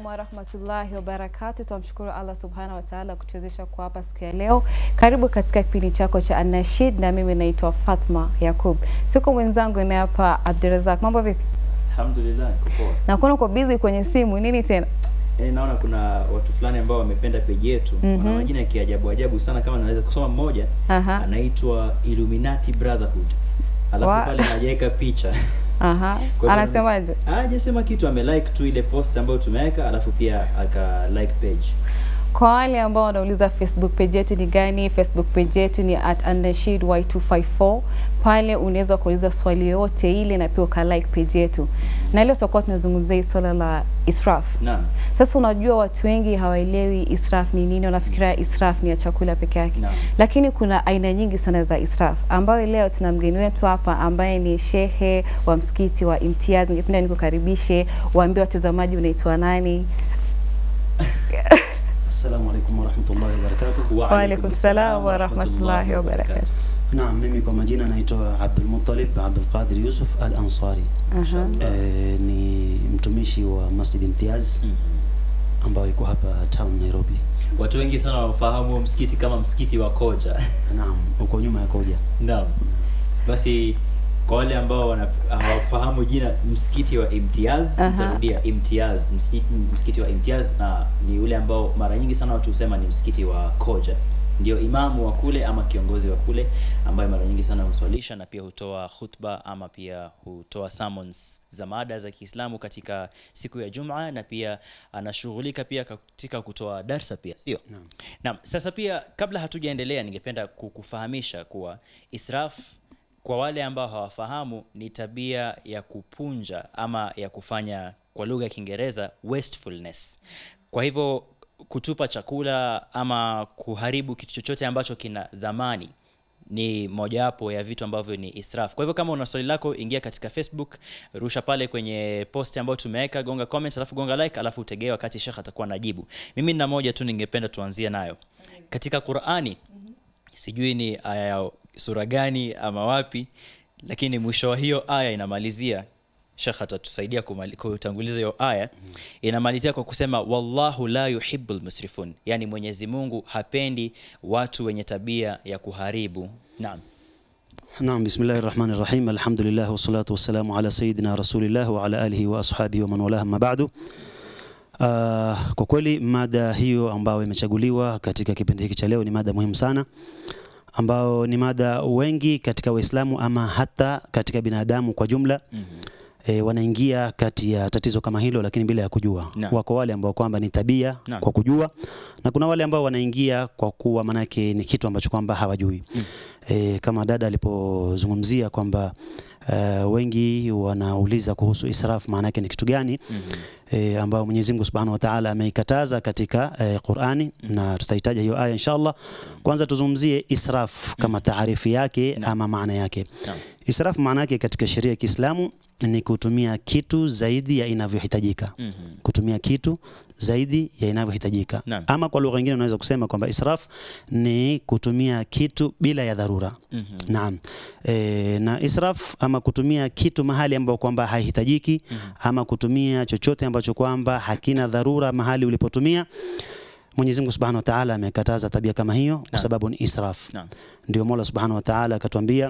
alaikum warahmatullahi wabarakatu. Tunamshukuru Allah subhanahu wa taala kutuwezesha kuwa hapa siku ya leo. Karibu katika kipindi chako cha Anashid, na mimi naitwa Fatma Yakub, siko mwenzangu naye hapa Abdurazak. Mambo vipi? Alhamdulillah, niko poa. Na kuona uko busy kwenye simu, nini tena? Eh, naona kuna watu fulani ambao wamependa peji yetu. Mhm. Wana majina ya kiajabu ajabu sana kama naweza kusoma mmoja. Aha, Anaitwa Illuminati Brotherhood. Alafu Wa- pale hajaweka picha. aha. hivyo Anasemaje? Hajasema kitu, amelike tu ile post ambayo tumeweka alafu pia aka like page. Kwa wale ambao wanauliza Facebook page yetu ni gani, Facebook page yetu ni at Anashid Y254. Pale unaweza kuuliza swali yoyote ile na pia uka like page yetu, na leo tutakuwa tunazungumzia hii swala la israf. Naam. Sasa unajua watu wengi hawaelewi israf ni nini, wanafikiria israf ni ya chakula peke yake. Naam. Lakini kuna aina nyingi sana za israf, ambayo leo tuna mgeni wetu hapa ambaye ni shehe wa msikiti wa Imtiaz. Ningependa nikukaribishe, waambie watazamaji unaitwa nani. Assalamu alaikum warahmatullahi wabarakatuh. Wa Waalaikum salam wa rahmatullahi wa barakatuh. Naam, mimi kwa majina naitwa Abdul Muttalib Abdul Qadir Yusuf Al Ansari. Aha. E, ni mtumishi wa Masjid Imtiaz Mhm. ambayo iko hapa town Nairobi. Watu wengi sana wanafahamu huo msikiti kama msikiti wa Koja. Naam, uko nyuma ya Koja. Naam. Basi kwa wale ambao wana- hawafahamu jina msikiti wa Imtiaz, Aha. nitarudia Imtiaz, msikiti, msikiti wa Imtiaz na ni ule ambao mara nyingi sana watu husema ni msikiti wa Koja. Ndio imamu wa kule ama kiongozi wa kule ambaye mara nyingi sana huswalisha na pia hutoa khutba ama pia hutoa sermons za mada za Kiislamu katika siku ya Jumaa na pia anashughulika pia katika kutoa darsa pia, sio? Naam. Naam, sasa pia kabla hatujaendelea ningependa kukufahamisha kuwa israf kwa wale ambao hawafahamu ni tabia ya kupunja ama ya kufanya kwa lugha ya Kiingereza wastefulness. Kwa hivyo kutupa chakula ama kuharibu kitu chochote ambacho kina dhamani ni mojawapo ya vitu ambavyo ni israf. Kwa hivyo kama una swali lako, ingia katika Facebook, rusha pale kwenye post ambayo tumeweka, gonga comment, alafu gonga like, alafu utegee wakati Sheikh atakuwa najibu. Mimi nina moja tu ningependa tuanzie nayo katika Qur'ani. Sijui ni aya ya sura gani ama wapi, lakini mwisho wa hiyo aya inamalizia Sheikh atatusaidia kumali- kutanguliza hiyo aya. Inamalizia kwa kusema wallahu la yuhibbul musrifun, yani Mwenyezi Mungu hapendi watu wenye tabia ya kuharibu. Naam. Naam, bismillahir rahmanir rahim. Alhamdulillah wassalatu wassalamu ala sayyidina rasulillah wa ala alihi wa ashabihi wa man walaha amma ba'du. Uh, kwa kweli mada hiyo ambayo imechaguliwa katika kipindi hiki cha leo ni mada muhimu sana ambao ni mada wengi katika Waislamu ama hata katika binadamu kwa jumla Mhm. e, wanaingia kati ya tatizo kama hilo, lakini bila ya kujua. Naam. Wako wale ambao kwamba ni tabia Naam. kwa kujua, na kuna wale ambao wanaingia kwa kuwa manake ni kitu ambacho kwamba hawajui. Mm. E, kama dada alipozungumzia kwamba uh, wengi wanauliza kuhusu israf maana yake ni kitu gani Mhm. e, ambao Mwenyezi Mungu Subhanahu wa Ta'ala ameikataza katika e, Qur'ani na tutahitaji hiyo aya inshallah. Kwanza tuzungumzie israf kama taarifu yake ama maana yake. Naam. Israf maana yake katika sheria ya Kiislamu ni kutumia kitu zaidi ya inavyohitajika. Mhm. Kutumia kitu zaidi ya inavyohitajika. Naam. Ama kwa lugha nyingine unaweza kusema kwamba israf ni kutumia kitu bila ya dharura. Mhm. Naam. E, na israf ama kutumia kitu mahali ambapo kwamba haihitajiki ama kutumia chochote ambacho kwamba hakina dharura mahali ulipotumia. Mwenyezi Mungu Subhanahu wa Ta'ala amekataza tabia kama hiyo kwa Naam. sababu ni israf. Naam. Ndio Mola Subhanahu wa Ta'ala akatuambia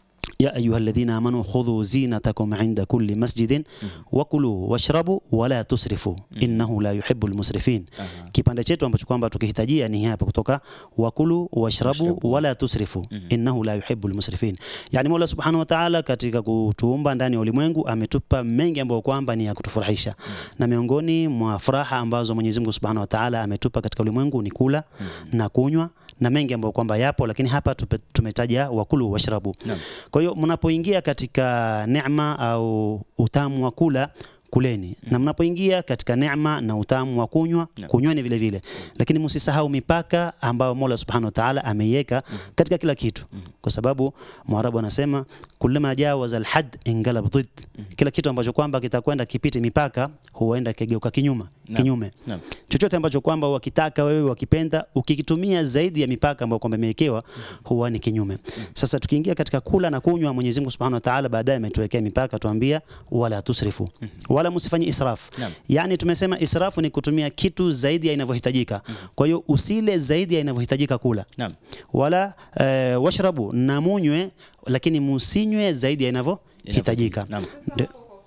ya ayuha alladhina amanu khudhu zinatakum inda kulli masjidin wakulu washrabu wala tusrifu innahu la yuhibbu almusrifin. Aha. Kipande chetu ambacho kwamba tukihitajia ni hapa kutoka wakulu washrabu Washrabu. wala tusrifu innahu la yuhibbu almusrifin. Yani Mola Subhanahu wa Ta'ala katika kutuumba ndani ya ulimwengu ametupa mengi ambayo kwamba ni ya kutufurahisha. Na miongoni mwa furaha ambazo Mwenyezi Mungu Subhanahu wa Ta'ala ametupa katika ulimwengu ni kula na kunywa na mengi ambayo kwamba yapo, lakini hapa tupe- tumetaja wakulu washrabu. Naam. Kwa hiyo mnapoingia katika neema au utamu wa kula kuleni na mnapoingia katika neema na utamu wa kunywa Naam. kunyweni vile vile, lakini msisahau mipaka ambayo Mola Subhanahu wa Ta'ala ameiweka katika kila kitu, kwa sababu Mwarabu anasema kullama jawaza alhad ingalab dhid, kila kitu ambacho kwamba kitakwenda kipite mipaka huenda kigeuka kinyuma Naam. kinyume Naam. chochote ambacho kwamba wakitaka wewe wakipenda ukikitumia zaidi ya mipaka ambayo kwamba imewekewa huwa ni kinyume. Sasa tukiingia katika kula na kunywa, Mwenyezi Mungu Subhanahu wa Ta'ala baadaye ametuwekea mipaka, tuambia wala tusrifu, wala msifanye israf. Naam. Yani tumesema israfu ni kutumia kitu zaidi ya inavyohitajika. Kwa hiyo usile zaidi ya inavyohitajika kula Naam. wala eh, washrabu na munywe, lakini musinywe zaidi ya inavyohitajika. Naam. Ndio.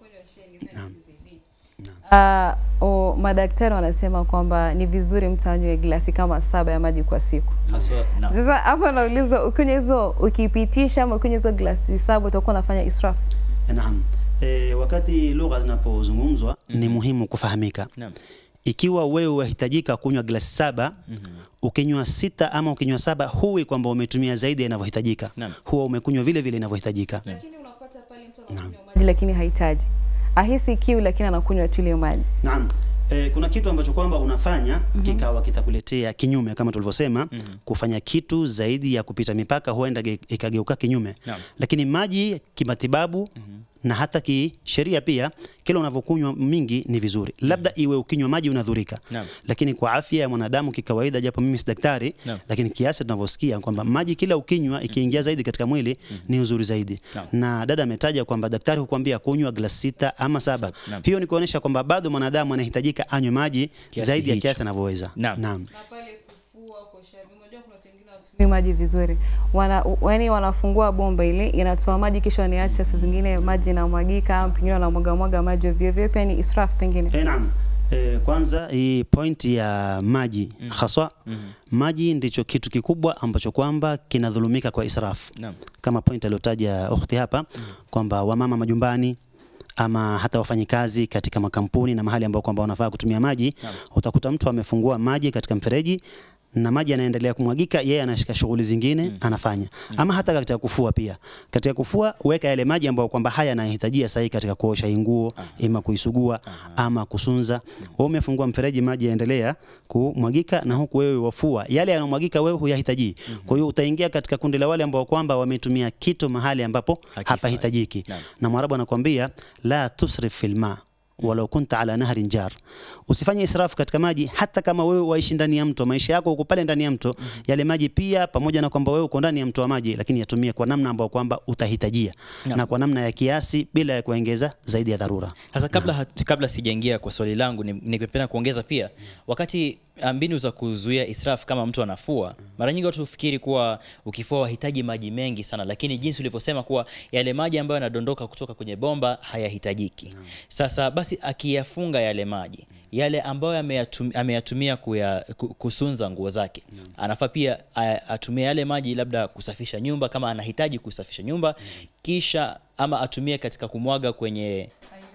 Uh, o, madaktari wanasema kwamba ni vizuri mtu anywe glasi kama saba ya maji kwa siku. Haswa, naam. Sasa hapa nauliza, ukinywa hizo ukipitisha ama ukinywa hizo glasi saba utakuwa unafanya israf? Naam. E, wakati lugha zinapozungumzwa ni muhimu kufahamika. Naam. Ikiwa wewe wahitajika kunywa glasi saba ukinywa sita ama ukinywa saba, huwi kwamba umetumia zaidi ya inavyohitajika, Naam. huwa umekunywa vile vile inavyohitajika. Lakini unapata pale mtu anakunywa maji lakini hahitaji, ahisi kiu lakini anakunywa tu ile maji. Naam. E, kuna kitu ambacho kwamba unafanya kikawa kitakuletea kinyume kama tulivyosema, kufanya kitu zaidi ya kupita mipaka huenda ge- ikageuka kinyume. Naam. Lakini maji kimatibabu na hata kisheria pia, kila unavyokunywa mingi ni vizuri. Labda iwe ukinywa maji unadhurika, Naam. lakini kwa afya ya mwanadamu kikawaida, japo mimi si daktari, Naam. lakini kiasi tunavyosikia kwamba maji kila ukinywa ikiingia zaidi katika mwili ni uzuri zaidi. Naam. Na dada ametaja kwamba daktari hukwambia kunywa glasi sita ama saba. Naam. Hiyo ni kuonyesha kwamba bado mwanadamu anahitajika anywe maji Kiasi zaidi ya hicho. kiasi anavyoweza. Naam. na pale kufua kuosha vyombo, unajua kuna watu wengine hawatumii maji vizuri, wana yani wanafungua bomba ile inatoa maji kisha wanaacha, saa zingine maji inamwagika, au pengine wanamwaga mwaga maji ovyo ovyo, pia ni israf pengine. Eh, naam. Eh, kwanza hii point ya maji haswa maji ndicho kitu kikubwa ambacho kwamba kinadhulumika kwa israf Naam. kama point aliyotaja ukhti hapa kwamba wamama majumbani ama hata wafanyikazi katika makampuni na mahali ambao kwamba wanafaa kutumia maji Naam. utakuta mtu amefungua maji katika mfereji na maji yanaendelea kumwagika, yeye anashika shughuli zingine anafanya, ama hata katika kufua pia. Katika kufua weka yale maji ambayo kwamba haya yanahitajia sahihi katika kuosha hii nguo, ima kuisugua ama kusunza. Wewe umefungua mfereji, maji yaendelea kumwagika, na huku wewe wafua yale yanayomwagika, wewe huyahitaji. Kwa hiyo utaingia katika kundi la wale ambao kwamba wametumia kitu mahali ambapo Hakifai. hapahitajiki, Naam. na Mwarabu anakuambia la tusrif fil ma walau kunta ala nahrin jar, usifanye israfu katika maji, hata kama wewe waishi ndani ya mto, maisha yako uko pale ndani ya mto, yale maji pia, pamoja na kwamba wewe uko ndani ya mto wa maji, lakini yatumie kwa namna ambayo kwamba utahitajia Naam. na kwa namna ya kiasi, bila ya kuongeza zaidi ya dharura. Sasa kabla, hat- kabla sijaingia kwa swali langu ni- ningependa kuongeza pia, wakati ah, mbinu za kuzuia israf kama mtu anafua, mara nyingi watu hufikiri kuwa ukifua wahitaji maji mengi sana, lakini jinsi ulivyosema kuwa yale maji ambayo yanadondoka kutoka kwenye bomba hayahitajiki. Sasa basi akiyafunga yale maji yale ambayo ameyatum- ameyatumia kuya, ku- kusunza nguo zake, anafaa pia a- atumie yale maji labda kusafisha nyumba kama anahitaji kusafisha nyumba, kisha ama atumie katika kumwaga kwenye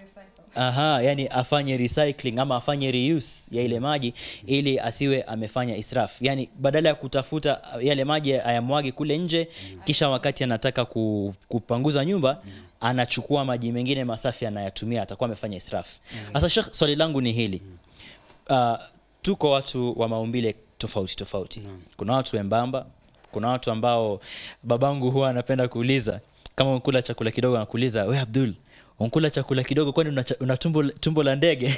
Aha, yani afanye recycling ama afanye reuse ya ile maji ili asiwe amefanya israf. Yani badala ya kutafuta yale maji ayamwage kule nje kisha wakati anataka ku, kupanguza nyumba anachukua maji mengine masafi anayatumia atakuwa amefanya israf. Sasa Sheikh, swali langu ni hili. Uh, tuko watu wa maumbile tofauti tofauti. Kuna watu wembamba, kuna watu ambao babangu huwa anapenda kuuliza kama unakula chakula kidogo anakuuliza, we Abdul, unkula chakula kidogo kwani una, cha- una tumbo, tumbo la ndege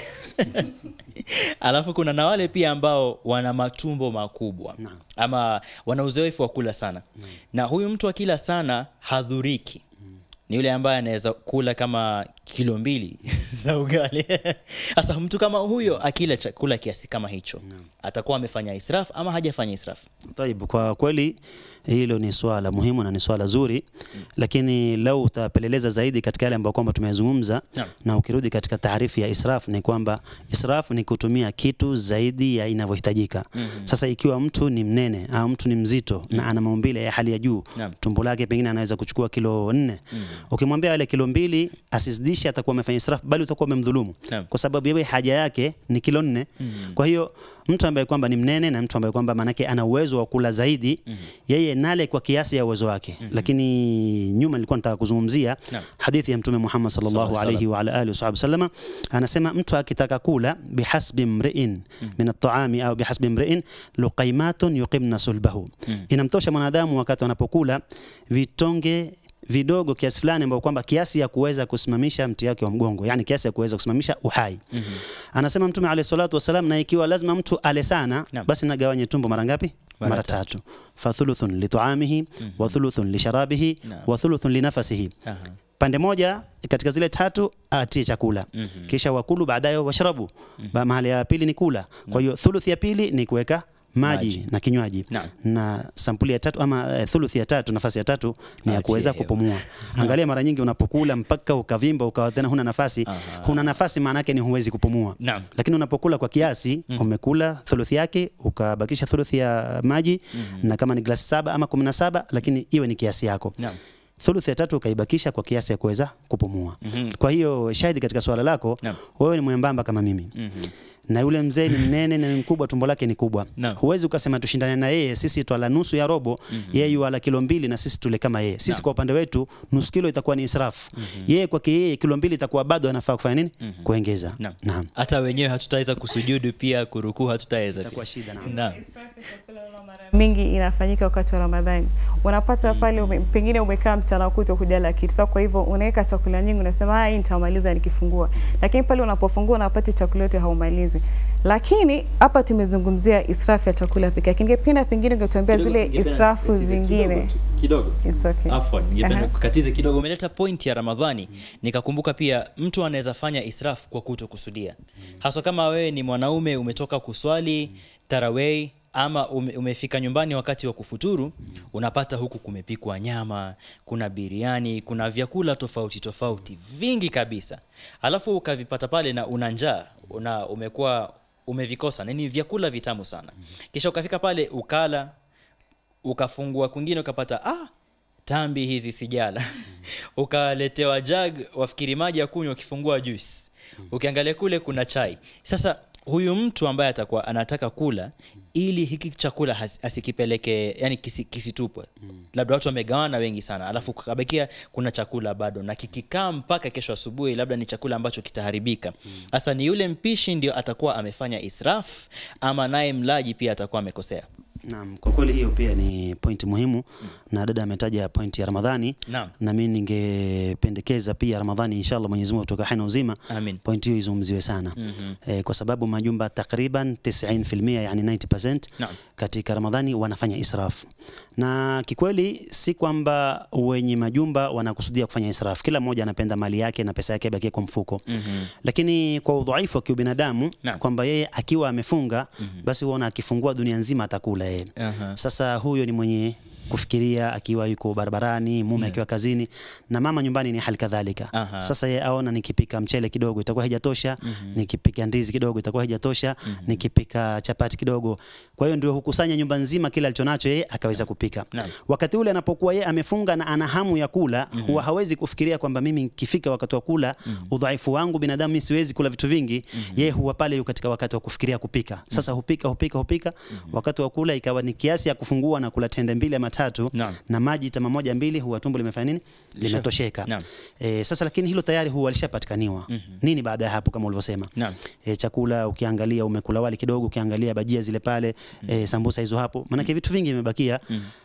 alafu kuna na wale pia ambao wana matumbo makubwa Naam. ama wana uzoefu wa kula sana na huyu mtu akila sana hadhuriki ni yule ambaye anaweza kula kama kilo mbili za ugali sasa mtu kama huyo akila chakula kiasi kama hicho atakuwa amefanya israf ama hajafanya israf Taib, kwa kweli hilo ni swala muhimu na ni swala zuri, lakini lau utapeleleza zaidi katika yale ambayo kwamba tumeyazungumza Naam. na ukirudi katika taarifu ya israf ni kwamba israf ni kutumia kitu zaidi ya inavyohitajika. Sasa ikiwa mtu ni mnene au mtu ni mzito na ana maumbile ya hali ya juu, Naam. tumbo lake pengine anaweza kuchukua kilo nne, ukimwambia yale kilo mbili asizidishe, atakuwa amefanya israf, bali utakuwa umemdhulumu Naam. kwa sababu yeye haja yake ni kilo nne. Kwa hiyo mtu ambaye kwamba ni mnene na mtu ambaye kwamba manake ana uwezo wa kula zaidi, yeye nale kwa kiasi ya uwezo wake. Lakini nyuma nilikuwa nataka kuzungumzia Naam. hadithi ya Mtume Muhammad sallallahu Sallallahu alayhi wa ala alihi wasallam, anasema mtu akitaka kula bihasbi mri'in min at-ta'ami au bihasbi mri'in luqaymatun yuqimna sulbahu, inamtosha mwanadamu wakati anapokula vitonge vidogo kiasi fulani ambao kwamba kiasi ya kuweza kusimamisha mti wake wa mgongo, yani kiasi ya kuweza kusimamisha uhai. Anasema Mtume alayhi salatu wasalam, na ikiwa lazima mtu ale sana, Naam. basi nagawanye tumbo mara ngapi? Mara Mara tatu. Fa thuluthun li tuamihi wa thuluthun li sharabihi Naam. wa thuluthun li nafasihi. Aha. pande moja katika zile tatu atie chakula kisha wakulu baadaye washrabu Ba- mahali ya pili ni kula kwa hiyo thuluthi ya pili ni kuweka maji, Maji. na kinywaji Naam. na sampuli ya tatu ama eh, thuluthi ya tatu nafasi ya tatu ni ya Achie kuweza hewa. kupumua angalia mara nyingi unapokula mpaka ukavimba ukawa tena huna nafasi Aha. huna nafasi maana yake ni huwezi kupumua Naam. lakini unapokula kwa kiasi umekula thuluthi yake ukabakisha thuluthi ya maji na kama ni glasi saba ama kumi na saba lakini iwe ni kiasi yako Naam. thuluthi ya tatu ukaibakisha kwa kiasi ya kuweza kupumua Mhm. kwa hiyo shahidi katika swala lako Naam. wewe ni mwembamba kama mimi Mhm. na yule mzee ni mnene na ni mkubwa, tumbo lake ni kubwa. Naam. Huwezi ukasema tushindane na yeye, sisi twala nusu ya robo, yeye yuala kilo mbili na sisi tule kama yeye. Sisi Naam. kwa upande wetu nusu kilo itakuwa ni israfu. Yeye kwake yeye kilo mbili itakuwa bado anafaa kufanya nini? Kuongeza. Naam. Naam. hata wenyewe hatutaweza kusujudu pia kurukuu hatutaweza Itakuwa pia. shida naam. Naam. mingi inafanyika wakati wa Ramadhani. Unapata pale ume, pengine umekaa mchana kutwa hujala kitu. So kwa hivyo unaweka chakula nyingi unasema ah, hii nitamaliza nikifungua. Lakini pale unapofungua unapata chakula yote haumalizi. Lakini hapa tumezungumzia israfu ya chakula pekee yake. Ningependa pengine ungetuambia Kidogo, zile ningependa israfu nikatize zingine. kidogo tu, kidogo It's okay. Afwan, ningependa Aha. kukatize kidogo. Umeleta point ya Ramadhani, nikakumbuka pia mtu anaweza fanya israf kwa kuto kusudia, hasa kama wewe ni mwanaume umetoka kuswali tarawih ama ume, umefika nyumbani wakati wa kufuturu, unapata huku kumepikwa nyama, kuna biriani, kuna vyakula tofauti tofauti vingi kabisa, alafu ukavipata pale na una njaa, una umekuwa umevikosa, na ni vyakula vitamu sana, kisha ukafika pale ukala ukafungua kwingine ukapata ah, tambi hizi sijala ukaletewa jag wafikiri maji ya kunywa ukifungua juice ukiangalia kule kuna chai sasa huyu mtu ambaye atakuwa anataka kula ili hiki chakula has- asikipeleke yani kisi, kisitupwe labda watu wamegawana wengi sana alafu kabakia kuna chakula bado na kikikaa mpaka kesho asubuhi labda ni chakula ambacho kitaharibika sasa ni yule mpishi ndio atakuwa amefanya israf ama naye mlaji pia atakuwa amekosea Naam, kwa kweli hiyo pia ni pointi muhimu na dada ametaja pointi ya Ramadhani Naam. na mimi ningependekeza pia Ramadhani inshallah Mwenyezi Mungu kutoka haina uzima Amin. pointi hiyo izungumziwe sana eh, kwa sababu majumba takriban 90% yani 90% Naam. katika Ramadhani wanafanya israfu na kikweli si kwamba wenye majumba wanakusudia kufanya israfu. Kila mmoja anapenda mali yake na pesa yake ibakie kwa mfuko Mhm. lakini kwa udhaifu wa kiubinadamu Naam. kwamba yeye akiwa amefunga basi huona akifungua dunia nzima atakula yeye. Aha. Sasa huyo ni mwenye kufikiria akiwa yuko barabarani, mume akiwa kazini na mama nyumbani ni hali kadhalika. Aha. Sasa yeye aona nikipika mchele kidogo itakuwa haijatosha, nikipika ndizi kidogo itakuwa haijatosha, nikipika chapati kidogo. Kwa hiyo ndio hukusanya nyumba nzima kile alichonacho yeye akaweza kupika. Naam. Wakati ule anapokuwa yeye amefunga na ana hamu ya kula, huwa hawezi kufikiria kwamba mimi nikifika wakati wa kula, udhaifu wangu binadamu mimi siwezi kula vitu vingi. Yeye huwa pale yuko katika wakati wa kufikiria kupika. Sasa hupika hupika hupika, wakati wa kula ikawa ni kiasi ya kufungua na kula tende mbili ama tatu Naam. na maji tama moja mbili, huwa tumbo limefanya nini? Limetosheka. Naam. E, sasa lakini hilo tayari huwa alishapatikaniwa. Nini baada ya hapo kama ulivyosema? Naam. E, chakula ukiangalia umekula wali kidogo, ukiangalia bajia zile pale, e, sambusa hizo hapo. Maanake vitu vingi vimebakia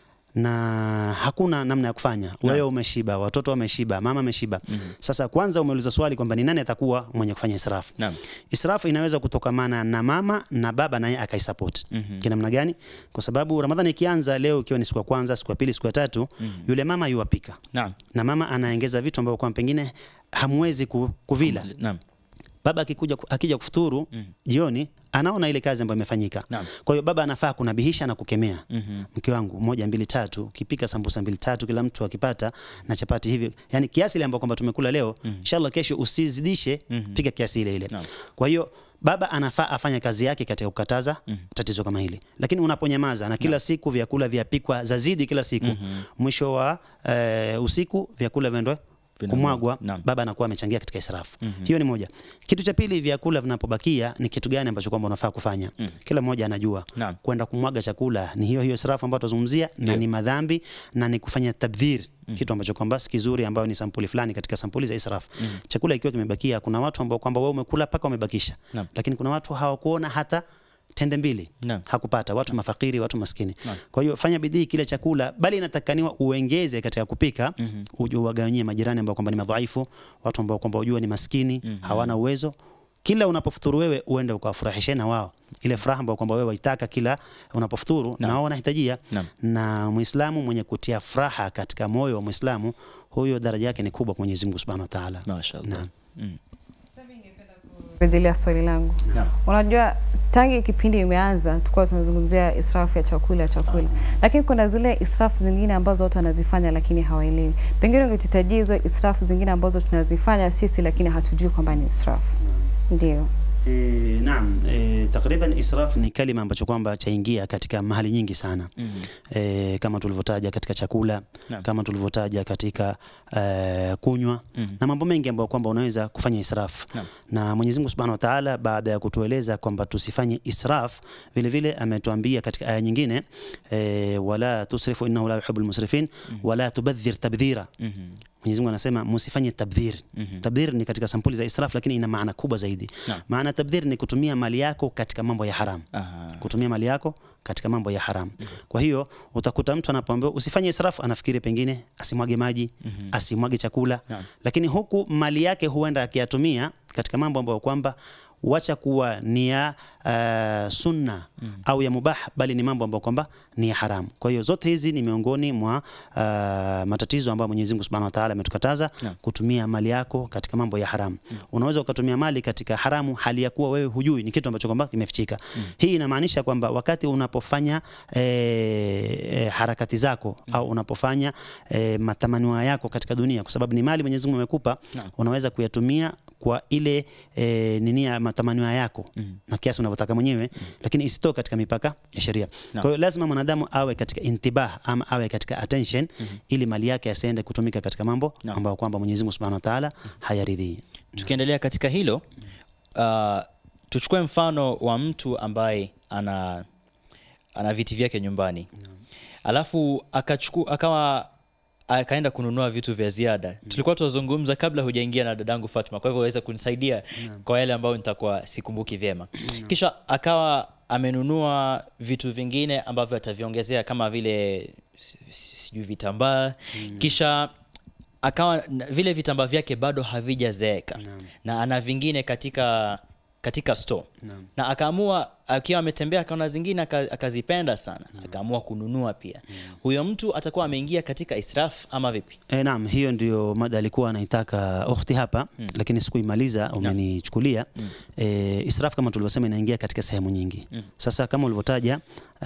na hakuna namna ya kufanya. Wewe umeshiba, watoto wameshiba, mama ameshiba. Sasa kwanza umeuliza swali kwamba ni nani atakuwa mwenye kufanya israfu. Naam. Israfu inaweza kutokamana na mama na baba naye akaisupport. Kinamna gani? Kwa sababu Ramadhani ikianza leo ikiwa ni siku ya kwanza, siku ya pili, siku ya tatu, yule mama yuwapika. Naam. Na mama anaongeza vitu ambavyo kwa pengine hamwezi ku- kuvila. Naam. Baba akikuja akija kufuturu jioni anaona ile kazi ambayo imefanyika. Naam. Kwa hiyo baba anafaa kunabihisha na kukemea. Mhm. Mke wangu moja mbili tatu, ukipika sambusa mbili tatu kila mtu akipata na chapati hivi. Yaani kiasi ile ambayo kwamba tumekula leo, inshallah kesho usizidishe, pika kiasi ile ile. Naam. Kwa hiyo baba anafaa afanye kazi yake katika kukataza tatizo kama hili. Lakini unaponyamaza na kila siku vyakula vyapikwa zazidi kila siku, mwisho wa eh, usiku vyakula vyendwe kumwagwa, Naam. baba anakuwa amechangia katika israfu. Hiyo ni moja. Kitu cha pili, vyakula vinapobakia ni kitu gani ambacho kwamba unafaa kufanya? Kila mmoja anajua Naam. kwenda kumwaga chakula ni hiyo hiyo israfu ambayo tuzungumzia, na ni madhambi na ni kufanya tabdhir, kitu ambacho kwamba si kizuri, ambayo ni sampuli fulani katika sampuli za israfu. Chakula ikiwa kimebakia, kuna watu ambao kwamba wewe umekula mpaka umebakisha, Naam. lakini kuna watu hawakuona hata tende mbili Naam. hakupata, watu mafakiri, watu maskini. Kwa hiyo fanya bidii kile chakula, bali inatakaniwa uongeze katika kupika, uje uwagawanyie majirani ambao kwamba ni madhaifu, watu ambao kwamba ujua ni maskini, hawana uwezo kila unapofuturu wewe uende ukawafurahishe na wao ile furaha ambayo kwamba wewe waitaka kila unapofuturu na wao wanahitajia Naam. na muislamu mwenye kutia furaha katika moyo wa muislamu huyo daraja yake ni kubwa kwa Mwenyezi Mungu Subhanahu wa Ta'ala Mashaallah. Naam. Mm. rejelea swali langu Naam. unajua tangi kipindi imeanza tulikuwa tunazungumzia israfu ya chakula chakula lakini kuna zile israfu zingine ambazo watu wanazifanya lakini hawaelewi pengine ungetutajia hizo israfu zingine ambazo tunazifanya sisi lakini hatujui kwamba ni israfu ndio E, naam e, takriban israf ni kalima ambacho kwamba chaingia katika mahali nyingi sana Mhm. e, kama tulivyotaja katika chakula Naam. kama tulivyotaja katika e, kunywa Mhm. na mambo mengi ambayo kwamba unaweza kufanya israf Naam. na Mwenyezi Mungu Subhanahu wa Ta'ala baada ya kutueleza kwamba tusifanye israf vile vile ametuambia katika aya nyingine e, wala tusrifu innahu la yuhibbul musrifin wala tubadhir tabdhira Mhm. Mwenyezi Mungu anasema msifanye tabdhir. Mhm. Tabdhir ni katika sampuli za israf, lakini ina maana kubwa zaidi. Naam. Maana tabdhir ni kutumia mali yako katika mambo ya haram, Aha. kutumia mali yako katika mambo ya haram. Kwa hiyo utakuta mtu anapoambiwa usifanye israf, anafikiri pengine asimwage maji, asimwage chakula, Naam. lakini huku mali yake huenda akiyatumia katika mambo ambayo kwamba wacha kuwa ni ya uh, sunna au ya mubah, bali ni mambo ambayo kwamba ni ya haram. Kwa hiyo zote hizi ni miongoni mwa uh, matatizo ambayo Mwenyezi Mungu Subhanahu wa Ta'ala ametukataza Naam. kutumia mali yako katika mambo ya haram. Unaweza ukatumia mali katika haramu hali ya kuwa wewe hujui, ni kitu ambacho kwamba kimefichika. Hii inamaanisha kwamba wakati unapofanya e, e, harakati zako au unapofanya e, matamanio yako katika dunia, kwa sababu ni mali Mwenyezi Mungu amekupa, Naam. unaweza kuyatumia kwa ile e, nini ya matamanio yako na kiasi unavyotaka mwenyewe, lakini isitoke katika mipaka ya sheria. Kwa hiyo lazima mwanadamu awe katika intibah ama awe katika attention ili mali yake asiende kutumika katika mambo Naam. ambayo kwamba Mwenyezi Mungu Subhanahu wa Ta'ala hayaridhii. Tukiendelea katika hilo uh, tuchukue mfano wa mtu ambaye ana ana viti vyake nyumbani alafu akachuku, akawa akaenda kununua vitu vya ziada tulikuwa tunazungumza kabla hujaingia na dadangu Fatma kwa hivyo waweza kunisaidia kwa yale ambayo nitakuwa sikumbuki vyema kisha akawa amenunua vitu vingine ambavyo ataviongezea kama vile si- si- sijui vitambaa kisha akawa na- vile vitambaa vyake bado havijazeeka na ana vingine katika katika store na akaamua akiwa ametembea akaona zingine aka- akazipenda sana akaamua kununua pia huyo mtu atakuwa ameingia katika israf ama vipi E, naam, hiyo ndio mada alikuwa anaitaka ukhti hapa mm. lakini sikuimaliza, umenichukulia mm. e, israf kama tulivyosema inaingia katika sehemu nyingi mm. Sasa kama ulivyotaja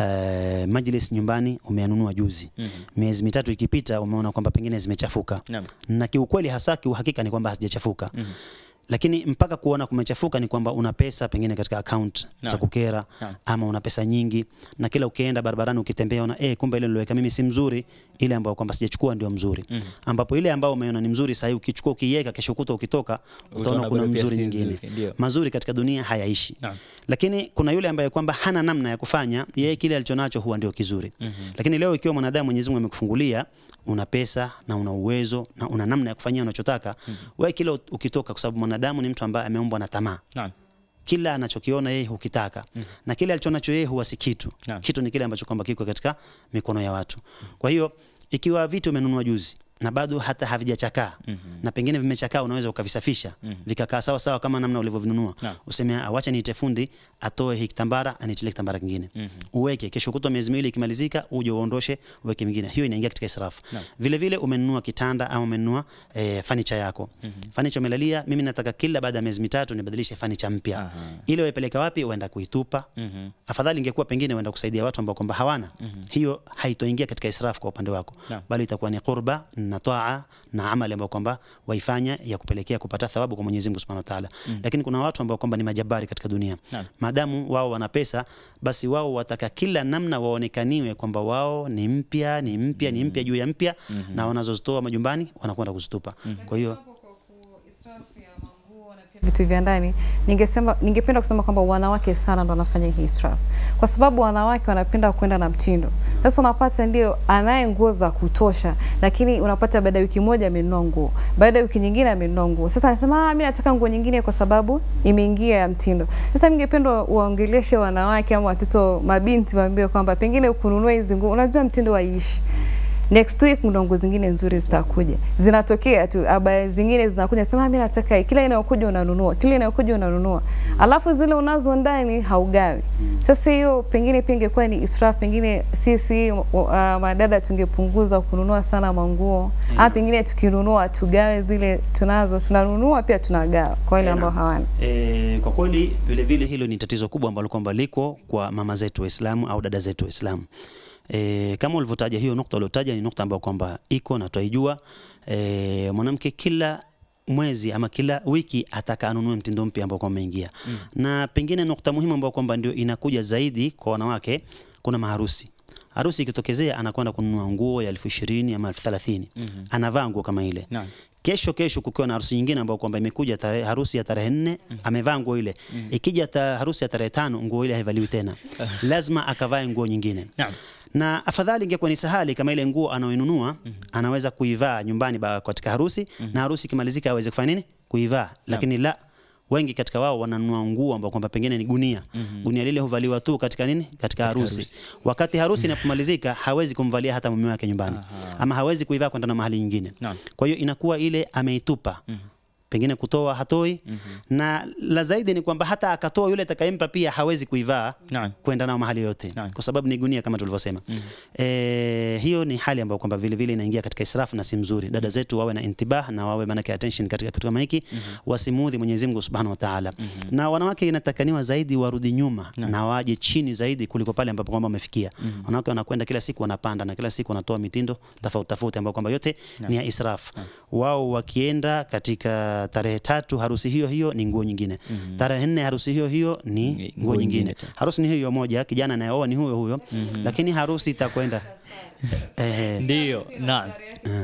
e, majlis nyumbani umeanunua juzi mm. miezi mitatu ikipita umeona kwamba pengine zimechafuka Naam. na kiukweli hasa kiuhakika ni kwamba hazijachafuka mm lakini mpaka kuona kumechafuka ni kwamba una pesa pengine katika account Naam. za kukera Naam. ama una pesa nyingi na kila ukienda barabarani ukitembea una eh, kumbe ile niloweka mimi si mzuri, ile ambayo kwamba sijachukua ndio mzuri mm. ambapo ile ambayo umeona ni mzuri sasa ukichukua ukiiweka, kesho kuta ukitoka utaona Utaona kuna bado pia mzuri si nyingine. nzuri, ndio. Mazuri katika dunia hayaishi Naam. lakini kuna yule ambaye kwamba hana namna ya kufanya yeye, kile alichonacho huwa ndio kizuri mm-hmm. Lakini leo ikiwa mwanadamu Mwenyezi Mungu amekufungulia una pesa na una uwezo na una namna ya kufanyia unachotaka mm-hmm. Wewe kile ukitoka, kwa sababu mwanadamu ni mtu ambaye ameumbwa na tamaa Naam. kila anachokiona yeye hukitaka mm. na kile alichonacho yeye huwa si kitu Naam. kitu ni kile ambacho kwamba kiko katika mikono ya watu kwa hiyo ikiwa vitu umenunua juzi na bado hata havijachakaa mm-hmm. na pengine vimechakaa unaweza ukavisafisha mm-hmm. vikakaa sawa sawa kama namna ulivyovinunua Naam. useme awacha niite fundi atoe hii kitambara anichilie kitambara kingine mm-hmm. uweke kesho kutwa miezi miwili ikimalizika uje uondoshe uweke mingine hiyo inaingia katika israfu Naam. vile vile umenunua kitanda ama umenunua eh, fanicha yako mm-hmm. fanicha umelalia mimi nataka kila baada ya miezi mitatu nibadilishe fanicha mpya Aha. ile waipeleka wapi uenda kuitupa Mhm. afadhali ingekuwa pengine uenda kusaidia watu ambao kwamba hawana hiyo haitoingia katika israfu kwa upande wako Naam. bali itakuwa ni qurba na taa na amali ambayo kwamba waifanya ya kupelekea kupata thawabu kwa Mwenyezi Mungu Subhanahu wa Ta'ala lakini kuna watu ambao kwamba ni majabari katika dunia Naam. maadamu wao wana pesa basi wao wataka kila namna waonekaniwe kwamba wao ni mpya ni mpya ni mpya juu ya mpya na wanazozitoa majumbani wanakwenda kuzitupa kwa hiyo vitu vya ndani ningesema ningependa kusema kwamba wanawake sana ndo wanafanya hii israf kwa sababu wanawake wanapenda kwenda na mtindo sasa unapata ndio anaye nguo za kutosha lakini unapata baada ya wiki moja amenunua nguo baada ya wiki nyingine amenunua nguo sasa anasema ah mimi nataka nguo nyingine kwa sababu imeingia ya mtindo sasa ningependa waongeleshe wanawake ama watoto mabinti waambie kwamba pengine kununua hizi nguo unajua mtindo waishi next week ndo nguo zingine nzuri zitakuja zinatokea tu habari zingine zinakuja sema mimi nataka hii." kila inayokuja unanunua kila inayokuja unanunua alafu zile unazo ndani haugawi sasa hiyo pengine pia ingekuwa ni israf pengine sisi uh, madada tungepunguza kununua sana manguo ama pengine tukinunua tugawe zile tunazo tunanunua pia tunagawa kwa wale ambao hawana E, kwa kweli vile vile hilo ni tatizo kubwa ambalo kwamba liko kwa mama zetu Waislamu au dada zetu Waislamu. E, kama ulivyotaja hiyo nukta uliotaja ni nukta ambayo kwamba iko na twaijua. E, mwanamke kila mwezi ama kila wiki ataka anunue mtindo mpya ambao kwamba umeingia mm. na pengine nukta muhimu ambayo kwamba ndio inakuja zaidi kwa wanawake, kuna maharusi harusi ikitokezea anakwenda kununua nguo ya elfu ishirini ama elfu thelathini mm-hmm. anavaa nguo kama ile Naam. kesho kesho kukiwa na harusi nyingine ambayo kwamba imekuja tarehe, harusi ya tarehe nne amevaa nguo ile ikija ta, harusi ya tarehe tano nguo ile haivaliwi tena lazima akavae nguo nyingine Naam. na afadhali ingekuwa ni sahali kama ile nguo anaoinunua anaweza kuivaa nyumbani ba- katika harusi na harusi ikimalizika aweze kufanya nini kuivaa lakini la wengi katika wao wananunua nguo ambao kwamba pengine ni gunia gunia lile huvaliwa tu katika nini katika harusi, harusi. wakati harusi inapomalizika hawezi kumvalia hata mume wake nyumbani ama hawezi kuivaa kwenda na mahali nyingine Naam. kwa hiyo inakuwa ile ameitupa pengine kutoa hatoi na la zaidi ni kwamba hata akatoa yule atakayempa pia hawezi kuivaa Naam. kwenda nao mahali yote Naam. kwa sababu ni gunia kama tulivyosema e, hiyo ni hali ambayo kwamba vile vile inaingia katika israfu na si mzuri dada zetu wawe na intibah na wawe manake attention katika kitu kama hiki wasimuudhi Mwenyezi Mungu Subhanahu wa Ta'ala na wanawake inatakaniwa zaidi warudi nyuma na waje chini zaidi kuliko pale ambapo kwamba wamefikia wanawake wanakwenda kila siku wanapanda na kila siku wanatoa mitindo tofauti tofauti ambayo kwamba yote ni ya israf wao wakienda katika tarehe tatu harusi hiyo hiyo ni nguo nyingine tarehe nne harusi hiyo hiyo ni Nguo nguo nyingine nyingine tena. harusi ni hiyo hiyo moja kijana anayeoa ni huyo huyo lakini harusi itakwenda eh, Ndio. Naam.